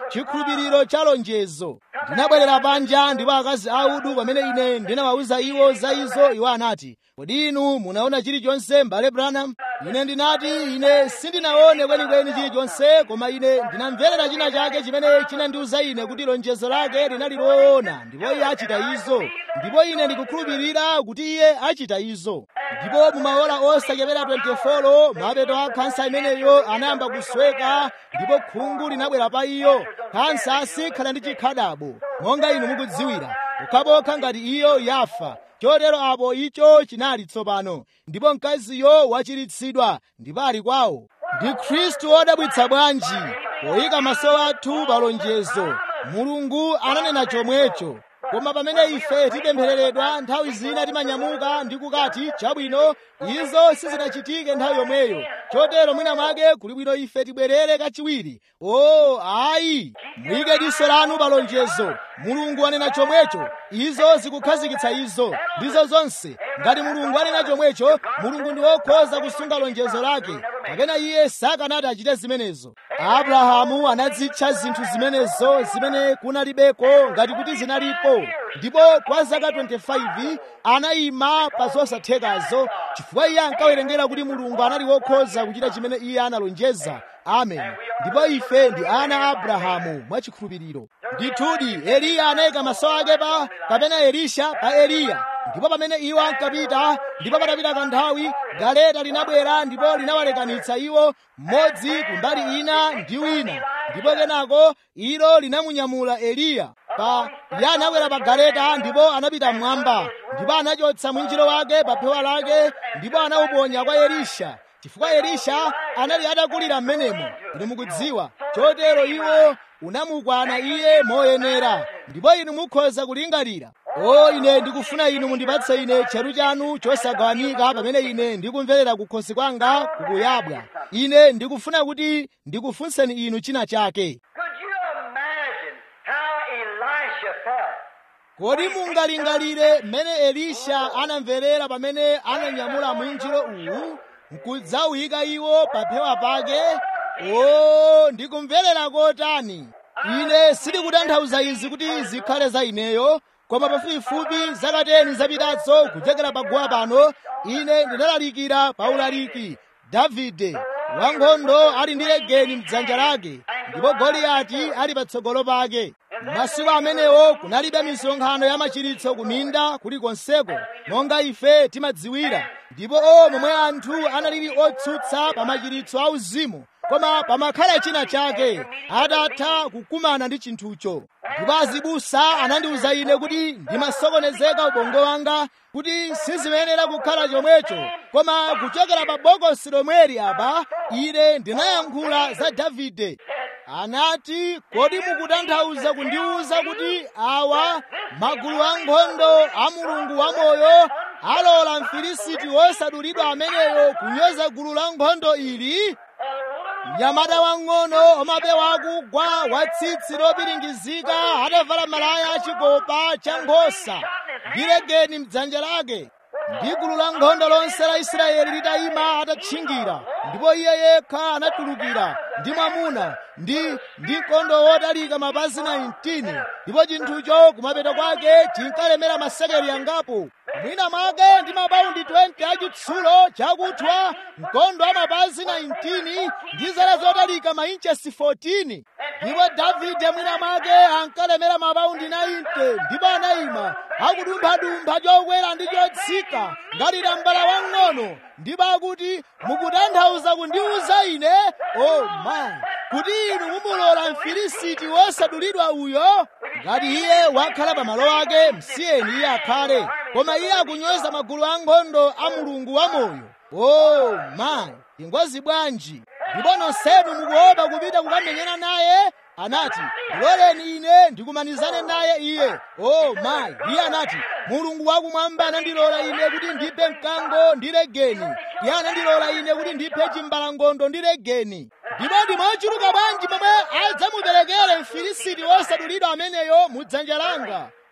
chikhulupiriro cha lonjezo ndinabwerera panja ndipo akazi audu pamene ine ndinawawuza iwo za izo iwo anati kodi inu munaona chilichonse m'bale branham ine ndinati ine sindinaone kwenikweni chilichonse koma ine ndinamverera china chake chimene chinandiwuza ine kuti lonjezo lake linali loona ndipo iye achita izo ndipo ine ndikukhulupirira kuti iye achita izo ndipo mumaola osachepera 24 mapeto a khansa imeneyo anayamba kusweka ndipo khungu linabwera pa iyo khansa sikhala ndi chikhadabo monga inu mukudziwira pokhapokha ngati iyo yafa chotero apo icho chinali tsopano ndipo mkaziyo wachiritsidwa ndipo ali kwawo ndi khristu wodabwitsa bwanji poyika maso athu pa lonjezo mulungu ananena chomwecho koma pamene ife tipemphereredwa nthawi zina timanyamuka ndi kukati chabwino izo sizinachitike nthawi yomweyo chotero mwina mwake kuli bwino ife tibwerere kachiwiri o ayi muyike diso lanu pa lonjezo mulungu anena chomwecho izo zikukhazikitsa izo ndizo zonse ngati mulungu anena chomwecho mulungu ndi wokhoza kusunga lonjezo lake kapena iye sakanati achite zimenezo abrahamu anadzitcha zinthu zimenezo zimene kunalibeko ngati kuti zinalipo ndipo kwa zaka 25 anayima pa zosathekazo chifukwa iye ankawerengera kuti mulungu anali wokhoza kuchita chimene iye analonjeza amen ndipo ife ndi ana a abrahamu mwachikhulupiriro ndithudi eliya anayika maso ake pa kapena elisha pa eliya ndipo pamene iwo ankapita ndipo patapita kanthawi galeta linabwera ndipo linawalekanitsa iwo mmodzi kumbali ina ndi wina ndipo kenako ilo linamunyamula eliya pa iye anakwera pa galeta ndipo anapita mmwamba ndipo anachotsa mwinjiro wake pa phewa lake ndipo anawuponya kwa elisha chifukwa elisha anali atakulira m'menemo inu mukudziwa chotero iwo unamukwana iye moyenera ndipo inu mukhoza kulingalira o ine ndikufuna inu mundipatse ine cheru chanu chosagawanika pamene ine ndikumverera kukhosi kwanga kukuyabwa ine ndikufuna kuti ndikufunseni inu china chake Could you imagine how Elisha felt? kodi mungalingalire mmene elisha anamverera pamene ananyamula mwinjiro uwu nkudzawuyika iwo pa phewa pake o ndikumverera kotani ine sindikutanthauza izi kuti zikhale za ineyo koma pafupifupi zaka 10 zapitazo kuchokera paguwa pano ine ndinalalikira pa ulaliki davide wankhondo ali ndi legeni mdzanja lake ndipo goliyati ali patsogolo pake masiku amenewo kunalibe misonkhano ya machiritso kuminda kulikonseko monga ife timadziwira ndipo o momwe anthu analili otsutsa pa machiritso auzimu koma pamakhala china chake atatha kukumana ndi chinthucho ndipo azibusa anandiwuza ine kuti ndimasokonezeka ubongo wanga kuti sizimayenera kukhala chomwecho koma kuchokera pa bokosi lomweli apa ine ndinayankhula za davide anati kodi mukutanthauza kundiwuza kuti awa magulu ankhondo a mulungu wamoyo alola mfilisiti wosadulidwa ameneyo kunyoza gulu la nkhondo ili mnyamata wang'ono omapewa akugwa wa tsitsi lopiringizika atavala malaya achikopa cha nkhosa ndi legeni mdzanja lake ndi gulu la nkhondo lonse la israeli litayima atatchingira ndipo iye yekha anatulukira ndi mwamuna ndi ndi mkondo wotalika mapazi 19 ndipo chinthucho kumapeto kwake chinkalemera masekeli angapo mwina mwake ndi mapaundi 20 achitsulo chakuthwa mkondo wa mapazi 19 ndi zala zotalika mainchesi 14 ndipo davide mwina mwake ankalemera mapaundi 90 ndipo anayima akudumphadumpha chokwera ndi chotsika ngati tambala wang'ono ndipo akuti mukutanthauza kundiwuza ine o oh my kuti inu mumulola mfilisiti wosadulidwa uyo ngati iye wakhala pa malo ake msiyeni iye akhale koma iye akunyoza magulu ankhondo a mulungu wamoyo o oh my ingwazi bwanji ndipo nonsenu mukuopa kupita kukamenyana naye anati ndiloleni ine ndikumanizane naye iye o mayi iye anati mulungu wakumwamba anandilola ine kuti ndiphe mkango ndi legeni iye anandilola ine kuti ndiphe chimbalangondo ndi legeni ndipo ndimochuluka bwanji momwe adzamuperekere mfilisiti wosadulidwa ameneyo mu dzanja langa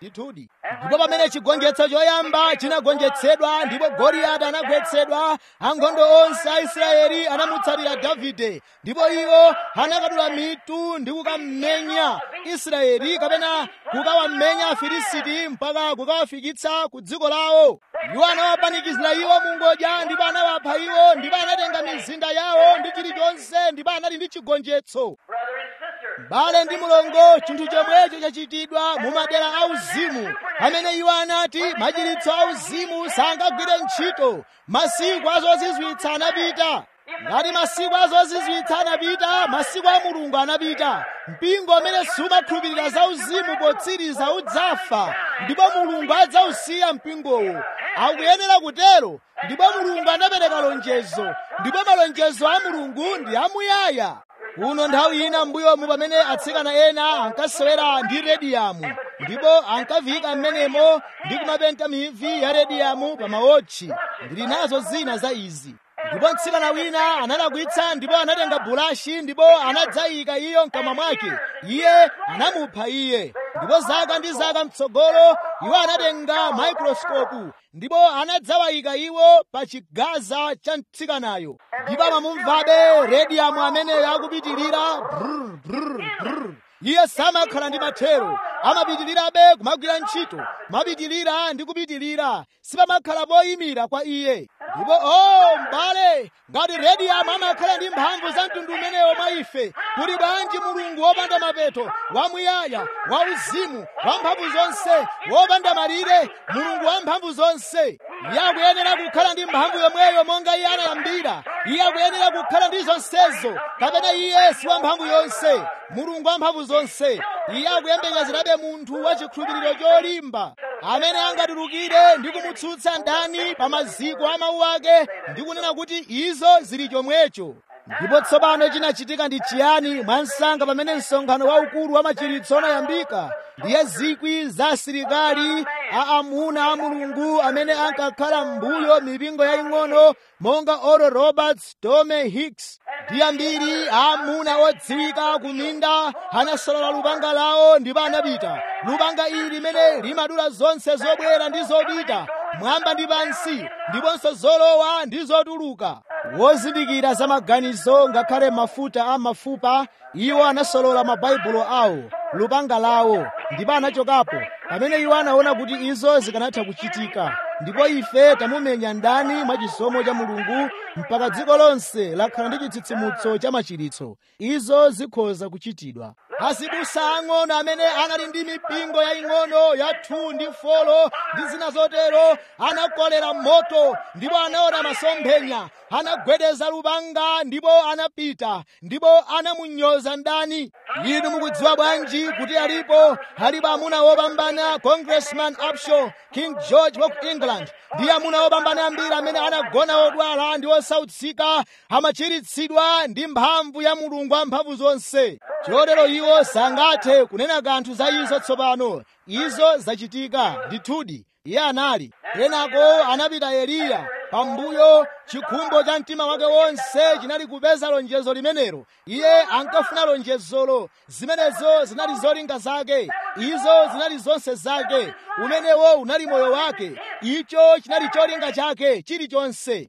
ndithudi ndipo pamene chigonjetso choyamba chinagonjetsedwa ndipo goliyati anagwetsedwa ankhondo onse a israeli anamutsatira davide ndipo iwo anakadula mitu ndi kukamenya israeli kapena kukawamenya afilisiti mpaka kukawafikitsa ku dziko lawo iwo anawapanikizira iwo mungodya ndipo anawapha iwo ndipo anatenga mizinda yawo ndi chilichonse ndipo anali ndi chigonjetso Brother and sister, bale ndi mulongo chinthu chomwecho chachitidwa mu madera auzimu amene iwo anati machiritso auzimu sangagwire ntchito masiku azozizwitsa anapita ngati masiku azozizwitsa anapita masiku a mulungu anapita mpingo amene sumakhulupirira za uzimu potsiriza udzafa ndipo mulungu adzausiya mpingowo akuyenera kutero ndipo mulungu anapereka lonjezo ndipo malonjezo a mulungu ndi amuyaya kuno nthawi ina m'mbuyomu pamene atsikana ena ankasewera ndi rediyamu ndipo ankaviyika m'menemo ndi kumapenta mivi ya rediyamu pa mawotchi ndili nazo zina za izi ndipo mtsikana wina analakwitsa ndipo anatenga bulashi ndipo anadzayika iyo mkamwa mwake iye anamupha iye ndipo zaka ndi zaka mtsogolo iwo anatenga microscope ndipo anadzawayika iwo pa chigaza cha mtsikanayo ndipo amamumvabe rediyamu ameneyo akupitirira brr, brr, brr. iye samakhala ndi mathero amapitirirabe kumagwira ntchito mapitirira ndi kupitirira sipamakhala poyimira kwa iye ndipo o m'bale ngati rediyamu amakhala ndi mphamvu za mtundu umenewo mwa ife kuli bwanji mulungu wopanda mapeto wamuyaya wauzimu wamphamvu zonse wopanda malire mulungu wamphamvu zonse iye akuyenera kukhala ndi mphamvu yomweyo monga iye anayambira iye akuyenera kukhala ndi zonsezo kapena iye si wamphamvu yonse mulungu wamphamvu zonse iye akuyembekezerabe munthu wa chikhulupiriro cholimba amene angatulukire ndi kumutsutsa ndani pa maziko a mawu ake ndi kunena kuti izo zili chomwecho ndipo tsopano chinachitika ndi chiyani mwansanga pamene msonkhano waukulu wa machiritso unayambika ndiye zikwi za asilikali a amuna a mulungu amene ankakhala m'mbuyo mipingo yaying'ono monga oral roberts tome hicks ndi ambiri a amuna odziwika ku minda anasolola lupanga lawo ndipo anapita lupanga ili limene limadula zonse zobwera ndi zopita mwamba ndi pansi ndiponso zolowa ndi zotuluka wozindikira za maganizo ngakhale mafuta a mafupa iwo anasolola mabaibulo awo lupanga lawo ndipo anachokapo pamene iwo anaona kuti izo zikanatha kuchitika ndipo ife tamumenya ndani mwa chisomo cha mulungu mpaka dziko lonse lakhala ndi chitsitsimutso cha machiritso izo zikhoza kuchitidwa azibusa ang'ono amene anali ndi mipingo yaying'ono ya thu ndi folo ndi zina zotero anakolera moto ndipo anaona masomphenya anagwedeza lupanga ndipo anapita ndipo anamunyoza ndani inu mukudziwa bwanji kuti alipo alipo amuna wopambana congressman upshaw king george wa ku england ndi amuna wopambana ambiri amene anagona odwala ndi osautsika amachiritsidwa ndi mphamvu ya mulungu wamphamvu zonse chotero iwo sangathe kunena kanthu za izo tsopano izo zachitika ndithudi iye anali kenako anapita eliya pambuyo chikhumbo cha mtima wake wonse chinali kupeza lonjezo limenelo iye ankafuna lonjezolo zimenezo zinali zolinga zake izo zinali zonse zake umenewo unali moyo wake icho chinali cholinga chake chilichonse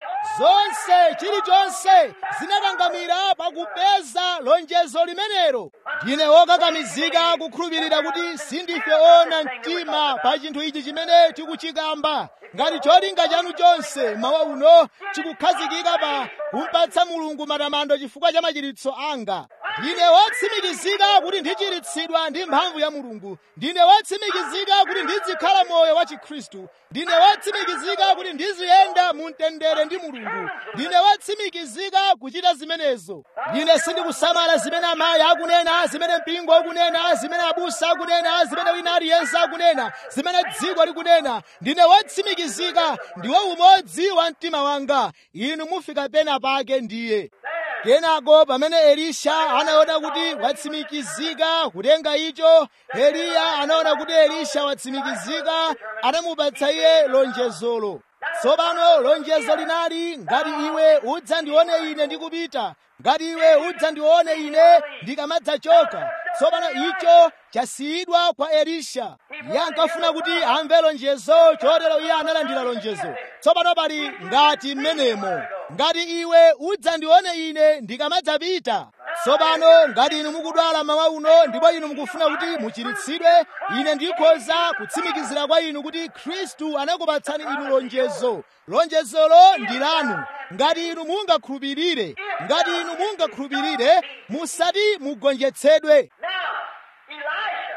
zonse chilichonse zinakangamira pakupeza lonjezo limenelo ndine wokakamizika kukhulupirira kuti sindife ona mtima pa chinthu ichi chimene tikuchikamba ngati cholinga chanu chonse mawa uno chikukhazikika pa kumpatsa mulungu matamando chifukwa cha machiritso anga ndine wotsimikizika kuti ndichiritsidwa ndi mphamvu ya mulungu ndine wotsimikizika kuti ndizikhala moyo wa chikhristu ndine wotsimikizika kuti ndiziyenda mu mtendere ndi mulungu ndine wotsimikizika kuchita zimenezo ndine sindikusamala zimene amayi akunena zimene mpingo ukunena zimene abusa akunena zimene wina aliyense akunena zimene dziko likunena ndine wotsimikizika ndiwo umodzi wa mtima wanga inu mufika pena pake ndiye kenako pamene elisha anaona kuti watsimikizika kutenga icho eliya anaona kuti elisha watsimikizika anamupatsa iye lonjezolo tsopano lonjezo linali ngati iwe udzandione ine ndikupita ngati iwe udzandione ine ndikamadzachoka tsopano icho chasiyidwa kwa elisha iye ankafuna kuti amve lonjezo chotero iye analandira lonjezo tsopano pali ngati mmenemo ngati iwe udzandione ine ndikamadzapita tsopano ngati inu mukudwala mawa uno ndipo inu mukufuna kuti muchiritsidwe ine ndikhoza kutsimikizira kwa inu kuti khristu anakupatsani inu lonjezo lonjezolo ndi lanu ngati inu mungakhulupirire ngati inu mungakhulupirire musati mugonjetsedwe Now, Elisha,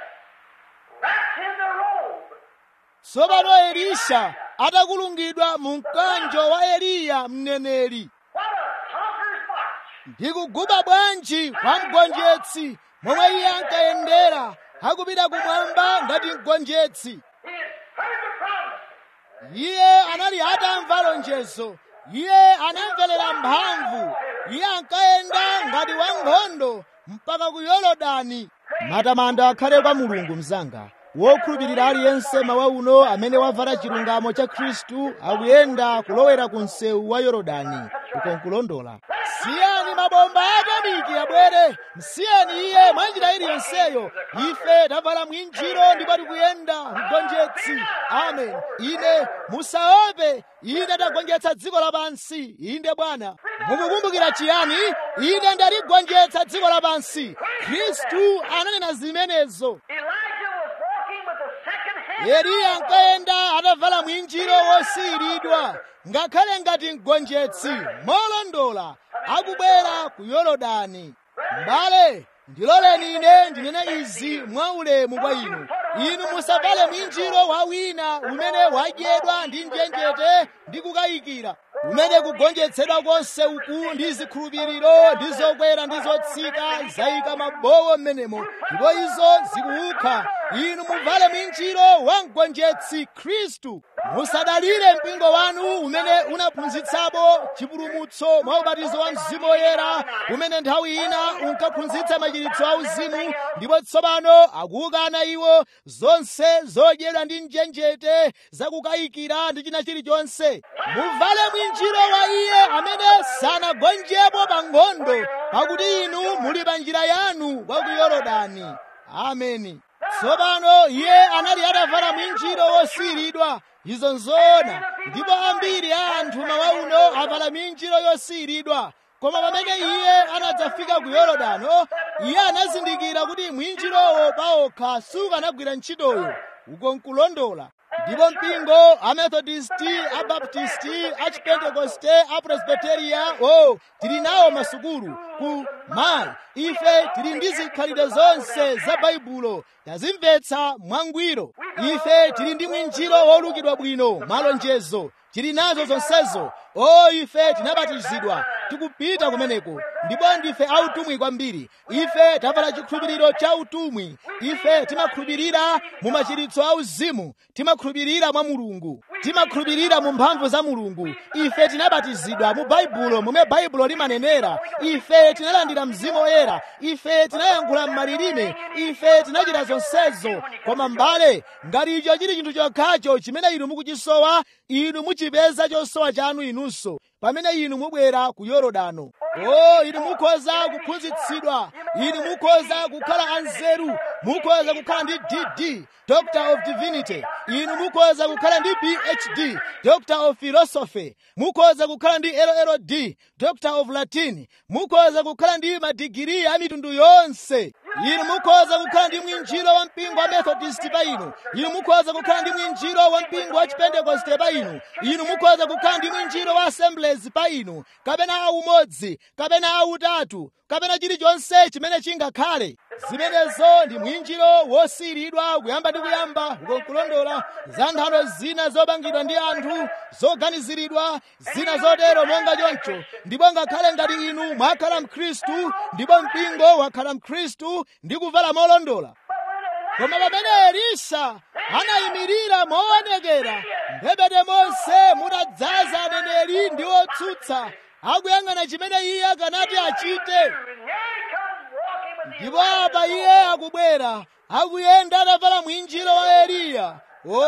wrapped in the robe, tsopano elisha atakulungidwa mu mkanjo wa eliya mneneri what a conqueror's march! ndikuguba bwanji kwa mgonjetsi momwe iye ankayendera akupita kumwamba ngati mgonjetsi He had heard the promise. iye anali atamva lonjezo iye anamverera mphamvu iye ankayenda ngati wankhondo mpaka ku yorodani matamando akhale kwa mulungu mzanga wokhulupirira aliyense mawa uno amene wavala chilungamo cha khristu akuyenda kulowera ku msewu wa yorodani uko nkulondola siyani mabomba atomiki abwere msiyeni iye mwanjira iliyonseyo ife tavala mwinjiro ndipo tikuyenda mgonjetsi amen ine musaope ine ndagonjetsa dziko lapansi inde bwana mukukumbukira chiyani ine ndaligonjetsa dziko lapansi khristu ananena zimenezo Elijah was walking with the second hand. eliya ankayenda atavala mwinjiro wosiyiridwa ngakhale ngati mgonjetsi molondola akubwera ku yorodani mbale ndiloleni ine ndinene izi mwaulemu kwa inu inu musavale mwinjiro wa wina umene wadyedwa ndi njenjete ndi kukayikira umene kugonjetsedwa konse uku ndi zikhulupiriro ndi zokwera ndi zotsika zayika mabowo m'menemo ndipo izo zikuukha inu muvale mwinjiro wa mgonjetsi khristu musadalire mpingo wanu umene unaphunzitsapo chipulumutso mwa ubatizo wa mzimu woyera umene nthawi ina unkaphunzitsa machiritso a uzimu ndipo tsopano akuukana iwo zonse zodyedwa ndi njenjete zakukayikira ndi china chilichonse muvale mwinjiro wa iye amene sanagonjepo pa nkhondo pakuti inu muli pa njira yanu wa ku yorodani ameni tsopano iye anali atavala mwinjiro wosiyiridwa izo nzoona ndipo ambiri a anthu mawa uno avala minjiro yosiyiridwa koma pamene iye anadzafika ku yorodano iye anazindikira kuti mwinjirowo paokha sukanagwira ntchitoyo uko nkulondola ndipo mpingo amethodisti abaptisti achipentekoste apresbiteria o tili nawo masukulu ku mayi ife tili ndi zikhalidwe zonse za baibulo tazimvetsa mwangwiro ife tili ndi mwinjiro wolukidwa bwino malonjezo tili nazo zonsezo o ife tinabatizidwa tikupita kumeneko ndipo ndife autumwi kwambiri ife tavala chikhulupiriro cha utumwi ife timakhulupirira mu machiritso a uzimu timakhulupirira mwa mulungu timakhulupirira mu mphamvu za mulungu ife tinabatizidwa mu baibulo momwe baibulo limanenera ife tinalandira mzimu woyera ife tinayankhula m'malilime ife tinachita zonsezo koma mbale ngati icho chili chinthu chokhacho chimene inu mukuchisowa inu muchipeza chosowa chanu inunso pamene inu mubwera ku yorodano o inu mukhoza kuphunzitsidwa inu mukhoza kukhala anzeru mukhoza kukhala ndi dd doctor of divinity inu mukhoza kukhala ndi phd doctor of philosophy mukhoza kukhala ndi lld doctor of latin mukhoza kukhala ndi madigiri a mitundu yonse inu mukhoza kukhala ndi mwinjiro wa mpingo wa methodist pa inu inu mukhoza kukhala ndi mwinjiro wa mpingo wa chipentekoste pa inu inu mukhoza kukhala ndi mwinjiro wa assemblies pa inu kapena aumodzi kapena autatu kapena chilichonse chimene chingakhale zimenezo ndi mwinjiro wosiyiridwa kuyamba ndi kuyamba ukonkulondola za nthano zina zopangidwa ndi anthu zoganiziridwa zina zotero monga choncho ndipo ngakhale ngati inu mwakhala mkhristu ndipo mpingo wakhala mkhristu ndi kuvala molondola koma pamene elisha anayimirira moonekera mphepete monse mutadzaza aneneri ndi otsutsa akuyang'ana chimene iye akanati achite And here he comes walking with the ndipo apa iye akubwera akuyenda atavala mwinjiro wa eliya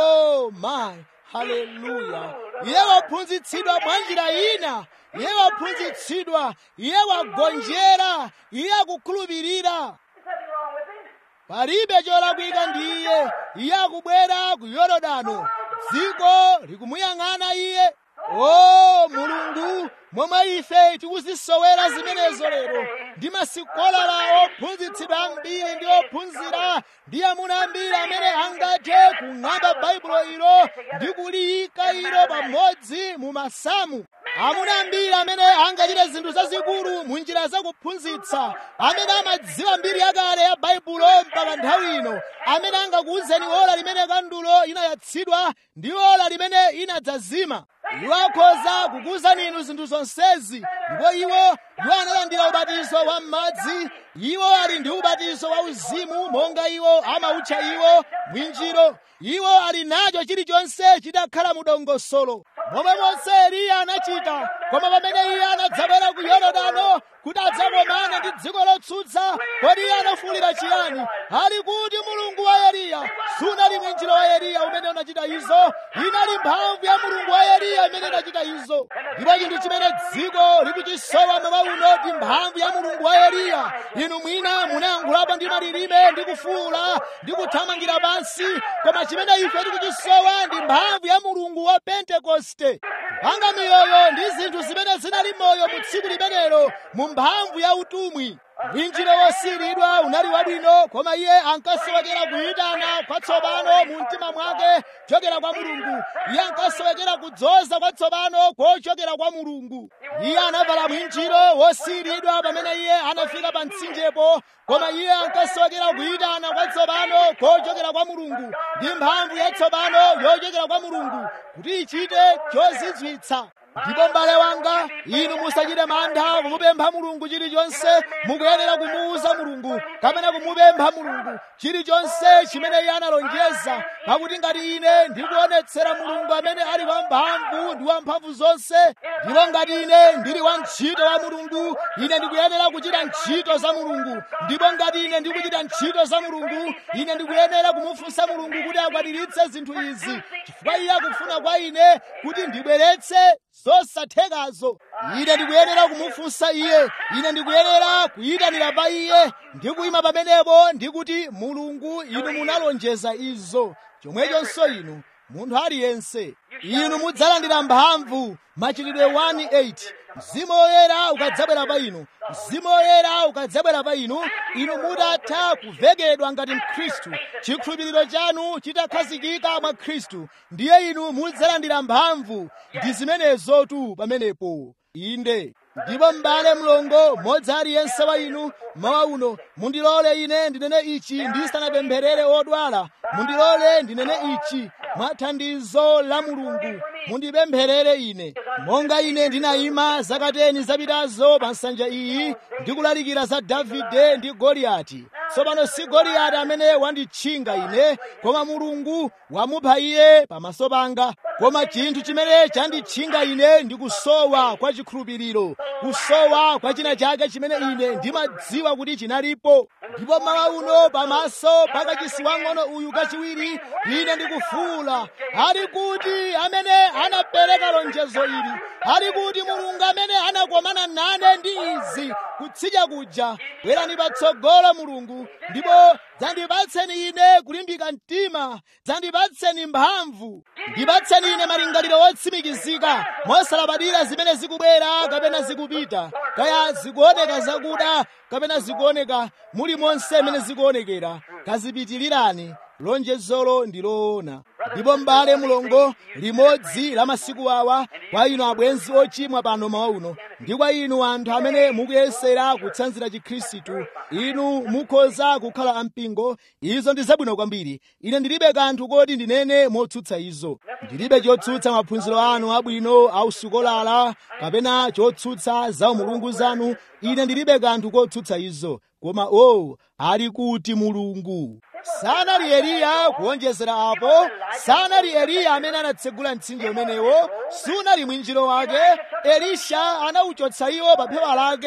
o mayi haleluya iye waphunzitsidwa mwa njira ina iye waphunzitsidwa iye wagonjera iye akukhulupirira There's nothing wrong with him. palibe cholakwika ndi iye iye akubwera ku yorodano dziko likumuyang'ana iye o mulungu momwe ife tikuzisowera zimenezo lero ndi masikolala ophunzitsidwa ambiri ndi ophunzira ndi amuna ambiri amene angathe kung'amba baibulo ilo ndi kuliyika ilo pamodzi mu masamu amuna ambiri amene angachite zinthu zazikulu mu njira zakuphunzitsa amene amadziwa mbiri yakale ya baibulo mpaka nthawi ino amene angakuwuzeni ola limene kandulo inayatsidwa ndi ola limene inadzazima iwo akhoza kukuwuzani inu zinthu zonsezi ndipo iwo iwo analandira ubatizo wa m'madzi iwo ali ndi ubatizo wa uzimu monga iwo amautcha iwo mwinjiro iwo ali nacho chilichonse chidakhala mu dongosolo momwe monse eliya anachita koma pamene iye anadzabwera ku yorodano kuti adzakomane ndi dziko lotsutsa kodi iye anafuwulira chiyani ali kuti mulungu wa eliya sunali mwinjiro wa eliya umene unachita izo inali mphamvu ya mulungu wa eliya imene inachita izo ndipo chinthu chimene dziko likuchisowa mmawa uno ndi mphamvu ya mulungu wa eliya inu mwina munayankhulapo ndi malilime ndi kufuwula ndi kuthamangira pansi koma chimene ife tikuchisowa ndi mphamvu ya mulungu wa pentekoste kupanga miyoyo ndi zinthu zimene zinali moyo mu tsiku limenelo mu mphamvu ya utumwi mwinjiro wosiyiridwa unali wabwino koma iye ankasowekera kuyitana kwatsopano mu mtima mwake kuchokera kwa mulungu iye ankasowekera kudzoza kwatsopano kochokera kwa mulungu iye anavala mwinjiro wosiyiridwa pamene iye anafika pa mtsinjepo koma iye ankasowekera kuyitana kwatsopano kochokera kwa mulungu ndi mphamvu yatsopano yochokera kwa mulungu kuti ichite chozizwitsa ndipo m'bale wanga inu musachite mantha kumupempha mulungu chilichonse mukuyenera kumuwuza mulungu kapena kumupempha mulungu chilichonse chimene iye analonjeza pakuti ngati ine ndikuonetsera mulungu amene ali wamphamvu ndi wamphamvu zonse ndipo ngati ine ndili wa ntchito wa mulungu ine ndikuyenera kuchita ntchito za mulungu ndipo ngati ine ndikuchita ntchito za mulungu ine ndikuyenera kumufunsa mulungu kuti akwaniritse zinthu izi chifukwa iye akufuna kwa ine kuti ndibweretse zosathekazo ine ndikuyenera kumufunsa iye ine ndikuyenera kuyitanira pa iye ndikuyima pamenepo ndikuti mulungu inu munalonjeza izo chomwechonso inu munthu aliyense inu mudzalandira mphamvu machitidwe 1:8 mzimu woyera ukadzabwera pa inu mzimu woyera ukadzabwera pa inu inu mutatha kuvekedwa ngati mkhristu chikhulupiriro chanu chitakhazikika mwa khristu ndiye inu mudzalandira mphamvu ndi zimenezotu pamenepo inde ndipo m'bale mlongo mmodzi aliyense wa inu mawa uno mundilole ine ndinene ichi ndisanapempherere odwala mundilole ndinene ichi mwa thandizo la mulungu mundipempherere ine monga ine ndinayima zakateni zapitazo pa nsanja iyi ndikulalikira za davide ndi goliyati tsopano si goliyati amene wanditchinga ine koma mulungu wamupha iye pamaso panga koma chinthu chimene chanditchinga ine ndi kusowa kwa chikhulupiriro kusowa kwa china chake chimene ine ndimadziwa kuti chinalipo ndipo mawa uno pamaso pakachisi wang'ono uyu kachiwiri ine ndikufuula ali kuti amene anapereka lonjezo ili ali kuti mulungu amene anakomana nane ndi izi kutsidya kuja bwerani patsogolo mulungu ndipo dzandipatseni ine kulimbika mtima dzandipatseni mphamvu ndipatseni ine malingaliro otsimikizika mosalabadira zimene zikubwera kapena zikupita kaya zikuoneka zakuda kapena zikuoneka muli monse mene zikuonekera kazipitilirani lonjezolo ndi loona ndipo m'bale mulongo limodzi la masiku awa kwa inu abwenzi ochimwa pano mawa uno ndi kwa inu anthu amene mukuyesera kutsanzira chikhristu inu mukhoza kukhala ampingo izo ndi zabwino kwambiri ine ndilibe kanthu koti ndinene motsutsa izo ndilibe chotsutsa maphunziro anu abwino ausikolala kapena chotsutsa za umulungu zanu ine ndilibe kanthu kotsutsa izo koma o oh, ali kuti mulungu sanali eliya kuonjezera apo sanali eliya amene anatsegula mtsinje umenewo sunali mwinjiro wake elisha anauchotsa iwo pa phewa lake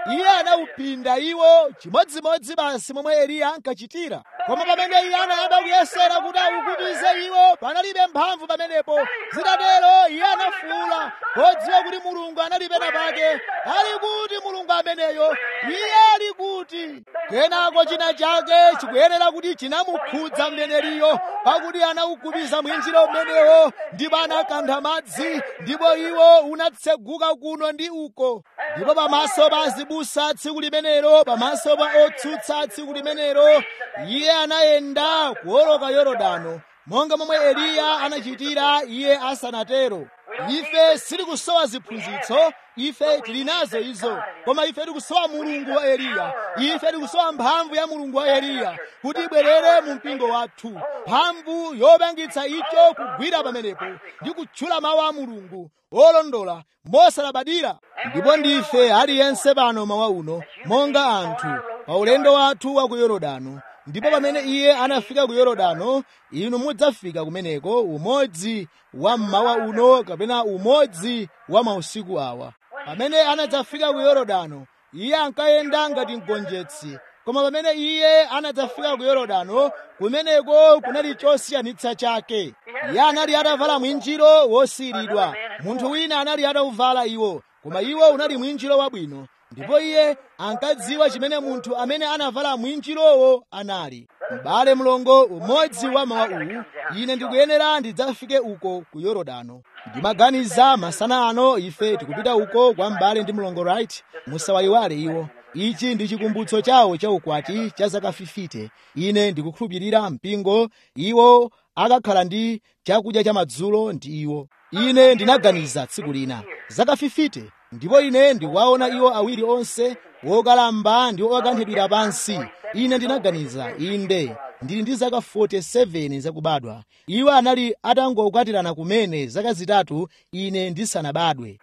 iye anawupinda iwo chimodzimodzi basi momwe eliya ankachitira koma pamene iye anayamba kuyesera kuti awukumize iwo panalibe mphamvu pamenepo zitatero iye anafuwula podziwa kuti mulungu anali pena pake ali kuti mulungu ameneyo iye ali kuti kenako china chake chikuyenera kuti chinamukhudza mneneriyo pakuti anawukumiza mwinjiro umenewo ndipo anakantha madzi ndipo iwo unatseguka kuno ndi uko ndipo pamaso pa azibusa tsiku limenelo pamaso pa otsutsa tsiku limenelo iye anayenda kuwoloka yorodano monga momwe eliya anachitira iye asanatero ife sitikusowa ziphunzitso ife tili nazo izo koma ife tikusowa mulungu wa eliya ife tikusowa mphamvu ya mulungu wa eliya kuti ibwerere mu mpingo wathu mphamvu yopangitsa icho kugwira pamenepo ndi kutchula mawu a mulungu olondola mosalabadira ndipo ndife aliyense pano mawa uno monga anthu pa ulendo wathu wa ku yorodano ndipo pamene iye anafika ku yorodano inu mudzafika kumeneko umodzi wa mmawa uno kapena umodzi wa mausiku awa pamene anadzafika ku yorodano iye ankayenda ngati mgonjetsi koma pamene iye anadzafika ku yorodano kumeneko kunali chosiyanitsa chake iye anali atavala mwinjiro wosiyiridwa munthu wina anali atauvala iwo koma iwo unali mwinjiro wabwino ndipo iye ankadziwa chimene munthu amene anavala mwinjirowo anali m'bale mlongo umodzi wa mawa uwu ine ndikuyenera ndidzafike uko ku yorodano ndimaganiza masana ano ife tikupita uko kwa m'bale ndi mlongo right musawayiwale iwo ichi ndi chikumbutso chawo cha ukwati cha zaka 50 ine ndikukhulupirira mpingo iwo akakhala ndi chakudya cha madzulo ndi iwo ine ndinaganiza tsiku lina zaka 50 ndipo ine ndikuwaona iwo awiri onse wokalamba ndi wokanthidwira pansi ine ndinaganiza inde ndili ndi zaka 47 zakubadwa iwo anali atangokwatirana kumene zaka zitatu ine ndisanabadwe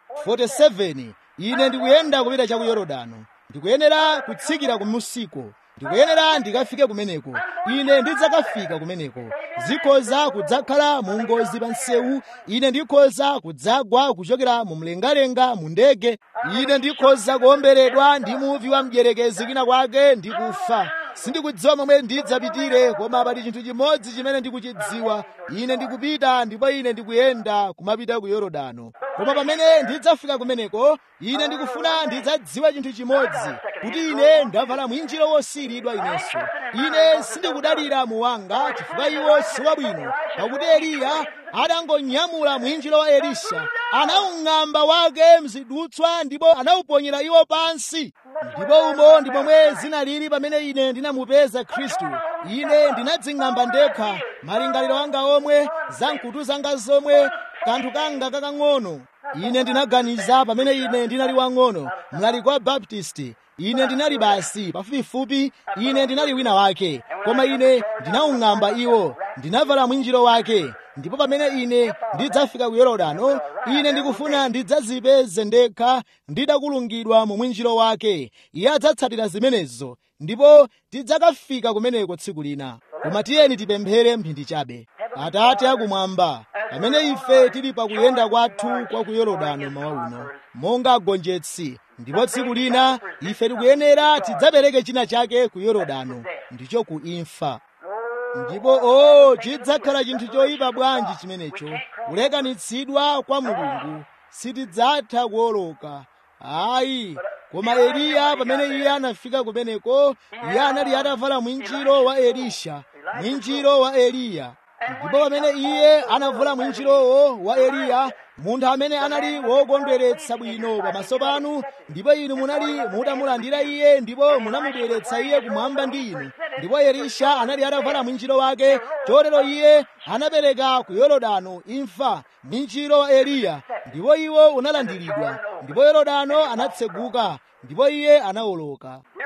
47 ine ndikuyenda kupita cha ku yorodano ndikuyenera kutsikira ku musiko ndikuyenera ndikafike kumeneko ine ndidzakafika kumeneko zikhoza kudzakhala mu ngozi pa msewu ine ndikhoza kudzagwa kuchokera mu mlengalenga mu ndege ine ndikhoza kuomberedwa ndi muvi wa mdyerekezi kwina kwake ndikufa sindikudziwa momwe ndidzapitire koma pali chinthu chimodzi chimene ndikuchidziwa ine ndikupita ndipo ine ndikuyenda kumapita ku yorodano koma pamene ndidzafika kumeneko ine ndikufuna ndidzadziwa chinthu chimodzi kuti ine ndavala mwinjiro wosiyiridwa inenso ine sindikudalira muwanga chifukwa iwo siwabwino pakuti eliya adangonyamula mwinjiro wa elisha anawung'amba wake mzidutswa ndipo anawuponyera iwo pansi ndipo umo ndi momwe zinalili pamene ine ndinamupeza khristu ine ndinadzing'amba ndekha malingaliro anga omwe za mkutu zanga zomwe kanthu kanga kakang'ono ine ndinaganiza pamene ine ndinali wang'ono mlali kwa baptisti ine ndinali basi pafupifupi ine ndinali wina wake koma ine ndinawung'amba iwo ndinavala mwinjiro wake ndipo pamene ine ndidzafika ku yorodano ine ndikufuna ndidzazipeze ndekha ndidakulungidwa mu mwinjiro wake iye adzatsatira zimenezo ndipo tidzakafika kumeneko tsiku lina koma tiyeni tipemphere mphindi chabe atate akumwamba pamene ife tili pakuyenda kwathu kwa ku yorodano mawa uno monga agonjetsi ndipo tsiku lina ife tikuyenera tidzapereke china chake ku yorodano ndicho ku imfa ndipo o chidzakhala chinthu choyipa bwanji chimenecho kulekanitsidwa kwa mulungu sitidzatha kuwoloka ayi koma eliya pamene iye anafika kumeneko iye anali atavala mwinjiro wa elisha mwinjiro wa eliya ndipo pamene iye anavula mwinjirowo wa eliya munthu amene anali wokondweretsa bwino pamaso panu ndipo inu munali mutamulandira iye ndipo munamubweretsa iye kumwamba ndi inu ndipo elisha anali atavala mwinjiro wake chotero iye anapereka ku yorodano imfa mwinjiro wa eliya ndipo iwo unalandiridwa ndipo yorodano anatseguka ndipo iye anawoloka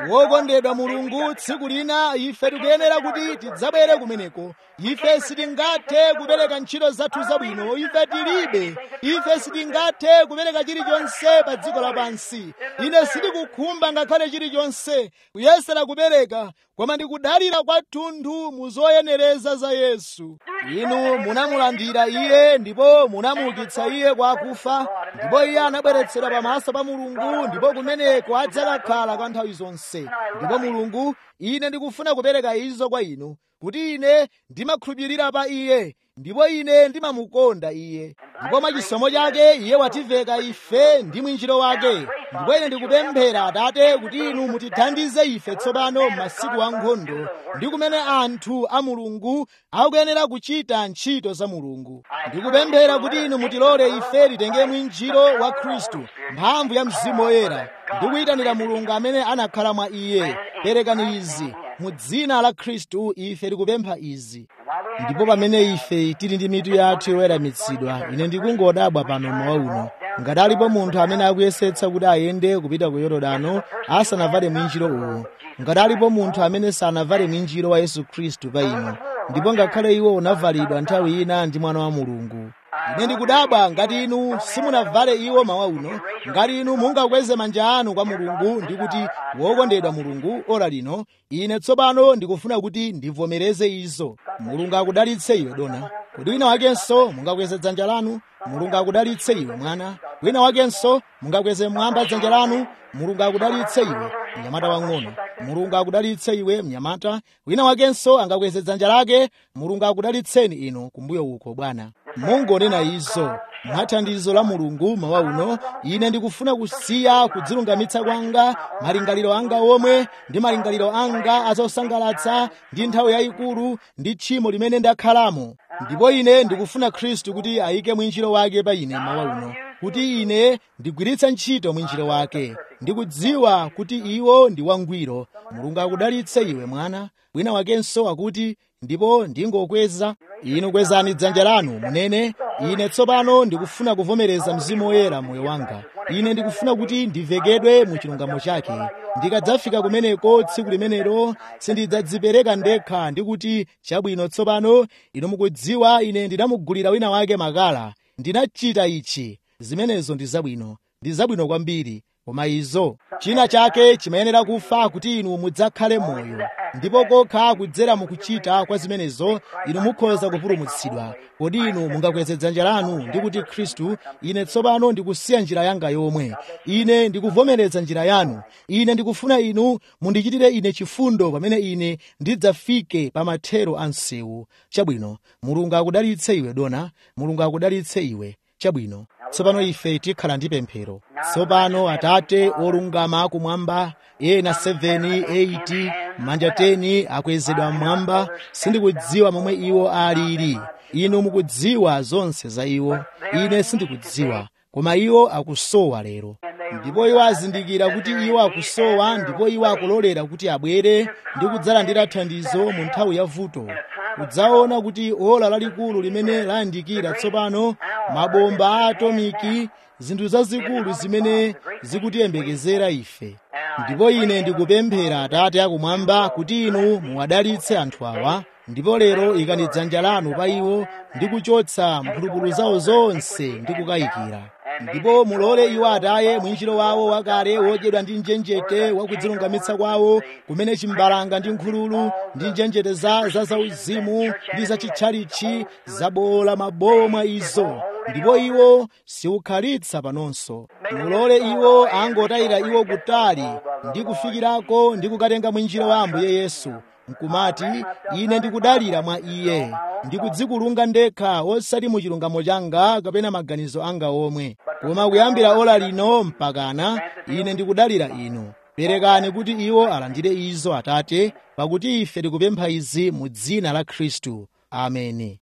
wokondedwa mulungu tsiku lina ife tikuyenera kuti tidzabwere kumeneko ife sitingathe kupereka ntchito zathu zabwino ife tilibe ife sitingathe kupereka chilichonse pa dziko lapansi ine sindikukhumba ngakhale chilichonse kuyesera kupereka koma ndikudalira kwathunthu mu zoyenereza za yesu inu munamulandira iye ndipo munamuukitsa iye kwa akufa ndipo iye anabweretsedwa pamaso pa mulungu ndipo kumeneko adzakakhala kwa nthawi zonse ndipo mulungu ine ndikufuna kupereka izo kwa inu kuti ine ndimakhulupirira pa iye ndipo ine ndimamukonda iye ndipo mwachisomo chake iye wativeka ife ndi mwinjiro wake ndipo ine ndikupemphera atate kuti inu mutithandize ife tsopano m'masiku a nkhondo ndi kumene anthu a mulungu akuyenera kuchita ntchito za mulungu ndikupemphera kuti inu mutilole ife titenge mwinjiro wa khristu mphamvu ya mzimu woyera ndikuyitanira mulungu amene anakhala mwa iye perekani izi mu dzina la khristu ife tikupempha izi ndipo pamene ife tili ndi mitu yathu yoweramitsidwa ine ndikungodabwa pano mmawa uno ngati alipo munthu amene akuyesetsa kuti ayende kupita ku yorodano asanavale mwinjiro uwu ngati alipo munthu amene sanavale mwinjiro wa yesu khristu pa inu ndipo ngakhale iwo unavalidwa nthawi ina ndi mwana wa mulungu ine ndikudabwa ngati inu simunavale iwo mawa uno ngati inu mungakweze manja anu kwa mulungu ndi kuti wokondedwa mulungu ora lino ine tsopano ndikufuna kuti ndivomereze izo mulungu akudalitse iwe dona kuti wina wakenso mungakweze dzanja lanu mulungu akudalitse iwe mwana wina wakenso mungakweze mwamba dzanja lanu mulungu akudalitse iwe mnyamata wang'ono mulungu akudalitse iwe mnyamata wina wakenso angakweze dzanja lake mulungu akudalitseni inu kumbuyo uko bwana mungonena izo mwathandizo la mulungu mawa uno ine ndikufuna kusiya kudzilungamitsa kwanga malingaliro anga omwe ndi malingaliro anga azosangalatsa ndi nthawi yayikulu ndi tchimo limene ndakhalamo ndipo ine ndikufuna khristu kuti ayike mwinjiro wake pa ine mawa uno kuti ine ndigwiritse ntchito mwinjiro wake ndikudziwa kuti iwo ndi wangwiro mulungu akudalitse iwe mwana wina wakenso akuti ndipo ndingokweza inu kwezani dzanja lanu munene ine tsopano ndikufuna kuvomereza mzimu woyera moyo wanga ine ndikufuna kuti ndivekedwe mu chilungamo chake ndikadzafika kumeneko tsiku limenelo sindidzadzipereka ndekha ndikuti chabwino tsopano inu mukudziwa ine ndinamugulira wina wake makala ndinachita ichi zimenezo ndi zabwino ndi zabwino kwambiri koma izo china chake chimayenera kufa kuti inu mudzakhale moyo ndipo kokha kudzera mukuchita kwa zimenezo inu mukhoza kupulumutsidwa kodi inu mungakweze dzanja lanu ndi kuti khristu ine tsopano ndikusiya njira yanga yomwe ine ndikuvomereza njira yanu ine ndikufuna inu mundichitire ine chifundo pamene ine ndidzafike pa mathero a msewu chabwino mulungu akudalitse iwe dona mulungu akudalitse iwe chabwino tsopano ife tikhala ndi pemphero tsopano atate olungama kumwamba ena 7 8 manja 10 akwezedwa mmwamba sindikudziwa momwe iwo alili inu mukudziwa zonse za iwo ine sindikudziwa koma iwo akusowa lero ndipo iwo azindikira kuti iwo akusowa ndipo iwo akulolera kuti abwere ndi kudzalandira thandizo mu nthawi ya vuto kudzaona kuti ola lalikulu limene layandikira tsopano mabomba a atomiki zinthu zazikulu zimene zikutiyembekezera ife ndipo ine ndikupemphera atate akumwamba kuti inu muwadalitse anthu awa ndipo lero ikani dzanja lanu pa iwo ndi kuchotsa mphulupulu zawo zonse ndi kukayikira ndipo mulole iwo ataye mwinjiro wawo wakale wodyedwa ndi njenjete wakudzilungamitsa kwawo kumene chimbalanga ndi nkhululu ndi njenjete za zauzimu ndi zachitchalichi zabola mabowo mwa izo ndipo iwo siukhalitsa panonso mulole iwo angotayira iwo kutali ndi kufikirako ndi kukatenga mwinjiro wa ambuye yesu nkumati ine ndikudalira mwa iye ndikudzikulunga ndekha osati mu chilungamo changa kapena maganizo anga omwe koma kuyambira ola lino mpakana ine ndikudalira inu perekani kuti iwo alandire izo atate pakuti ife tikupempha izi mu dzina la khristu ameni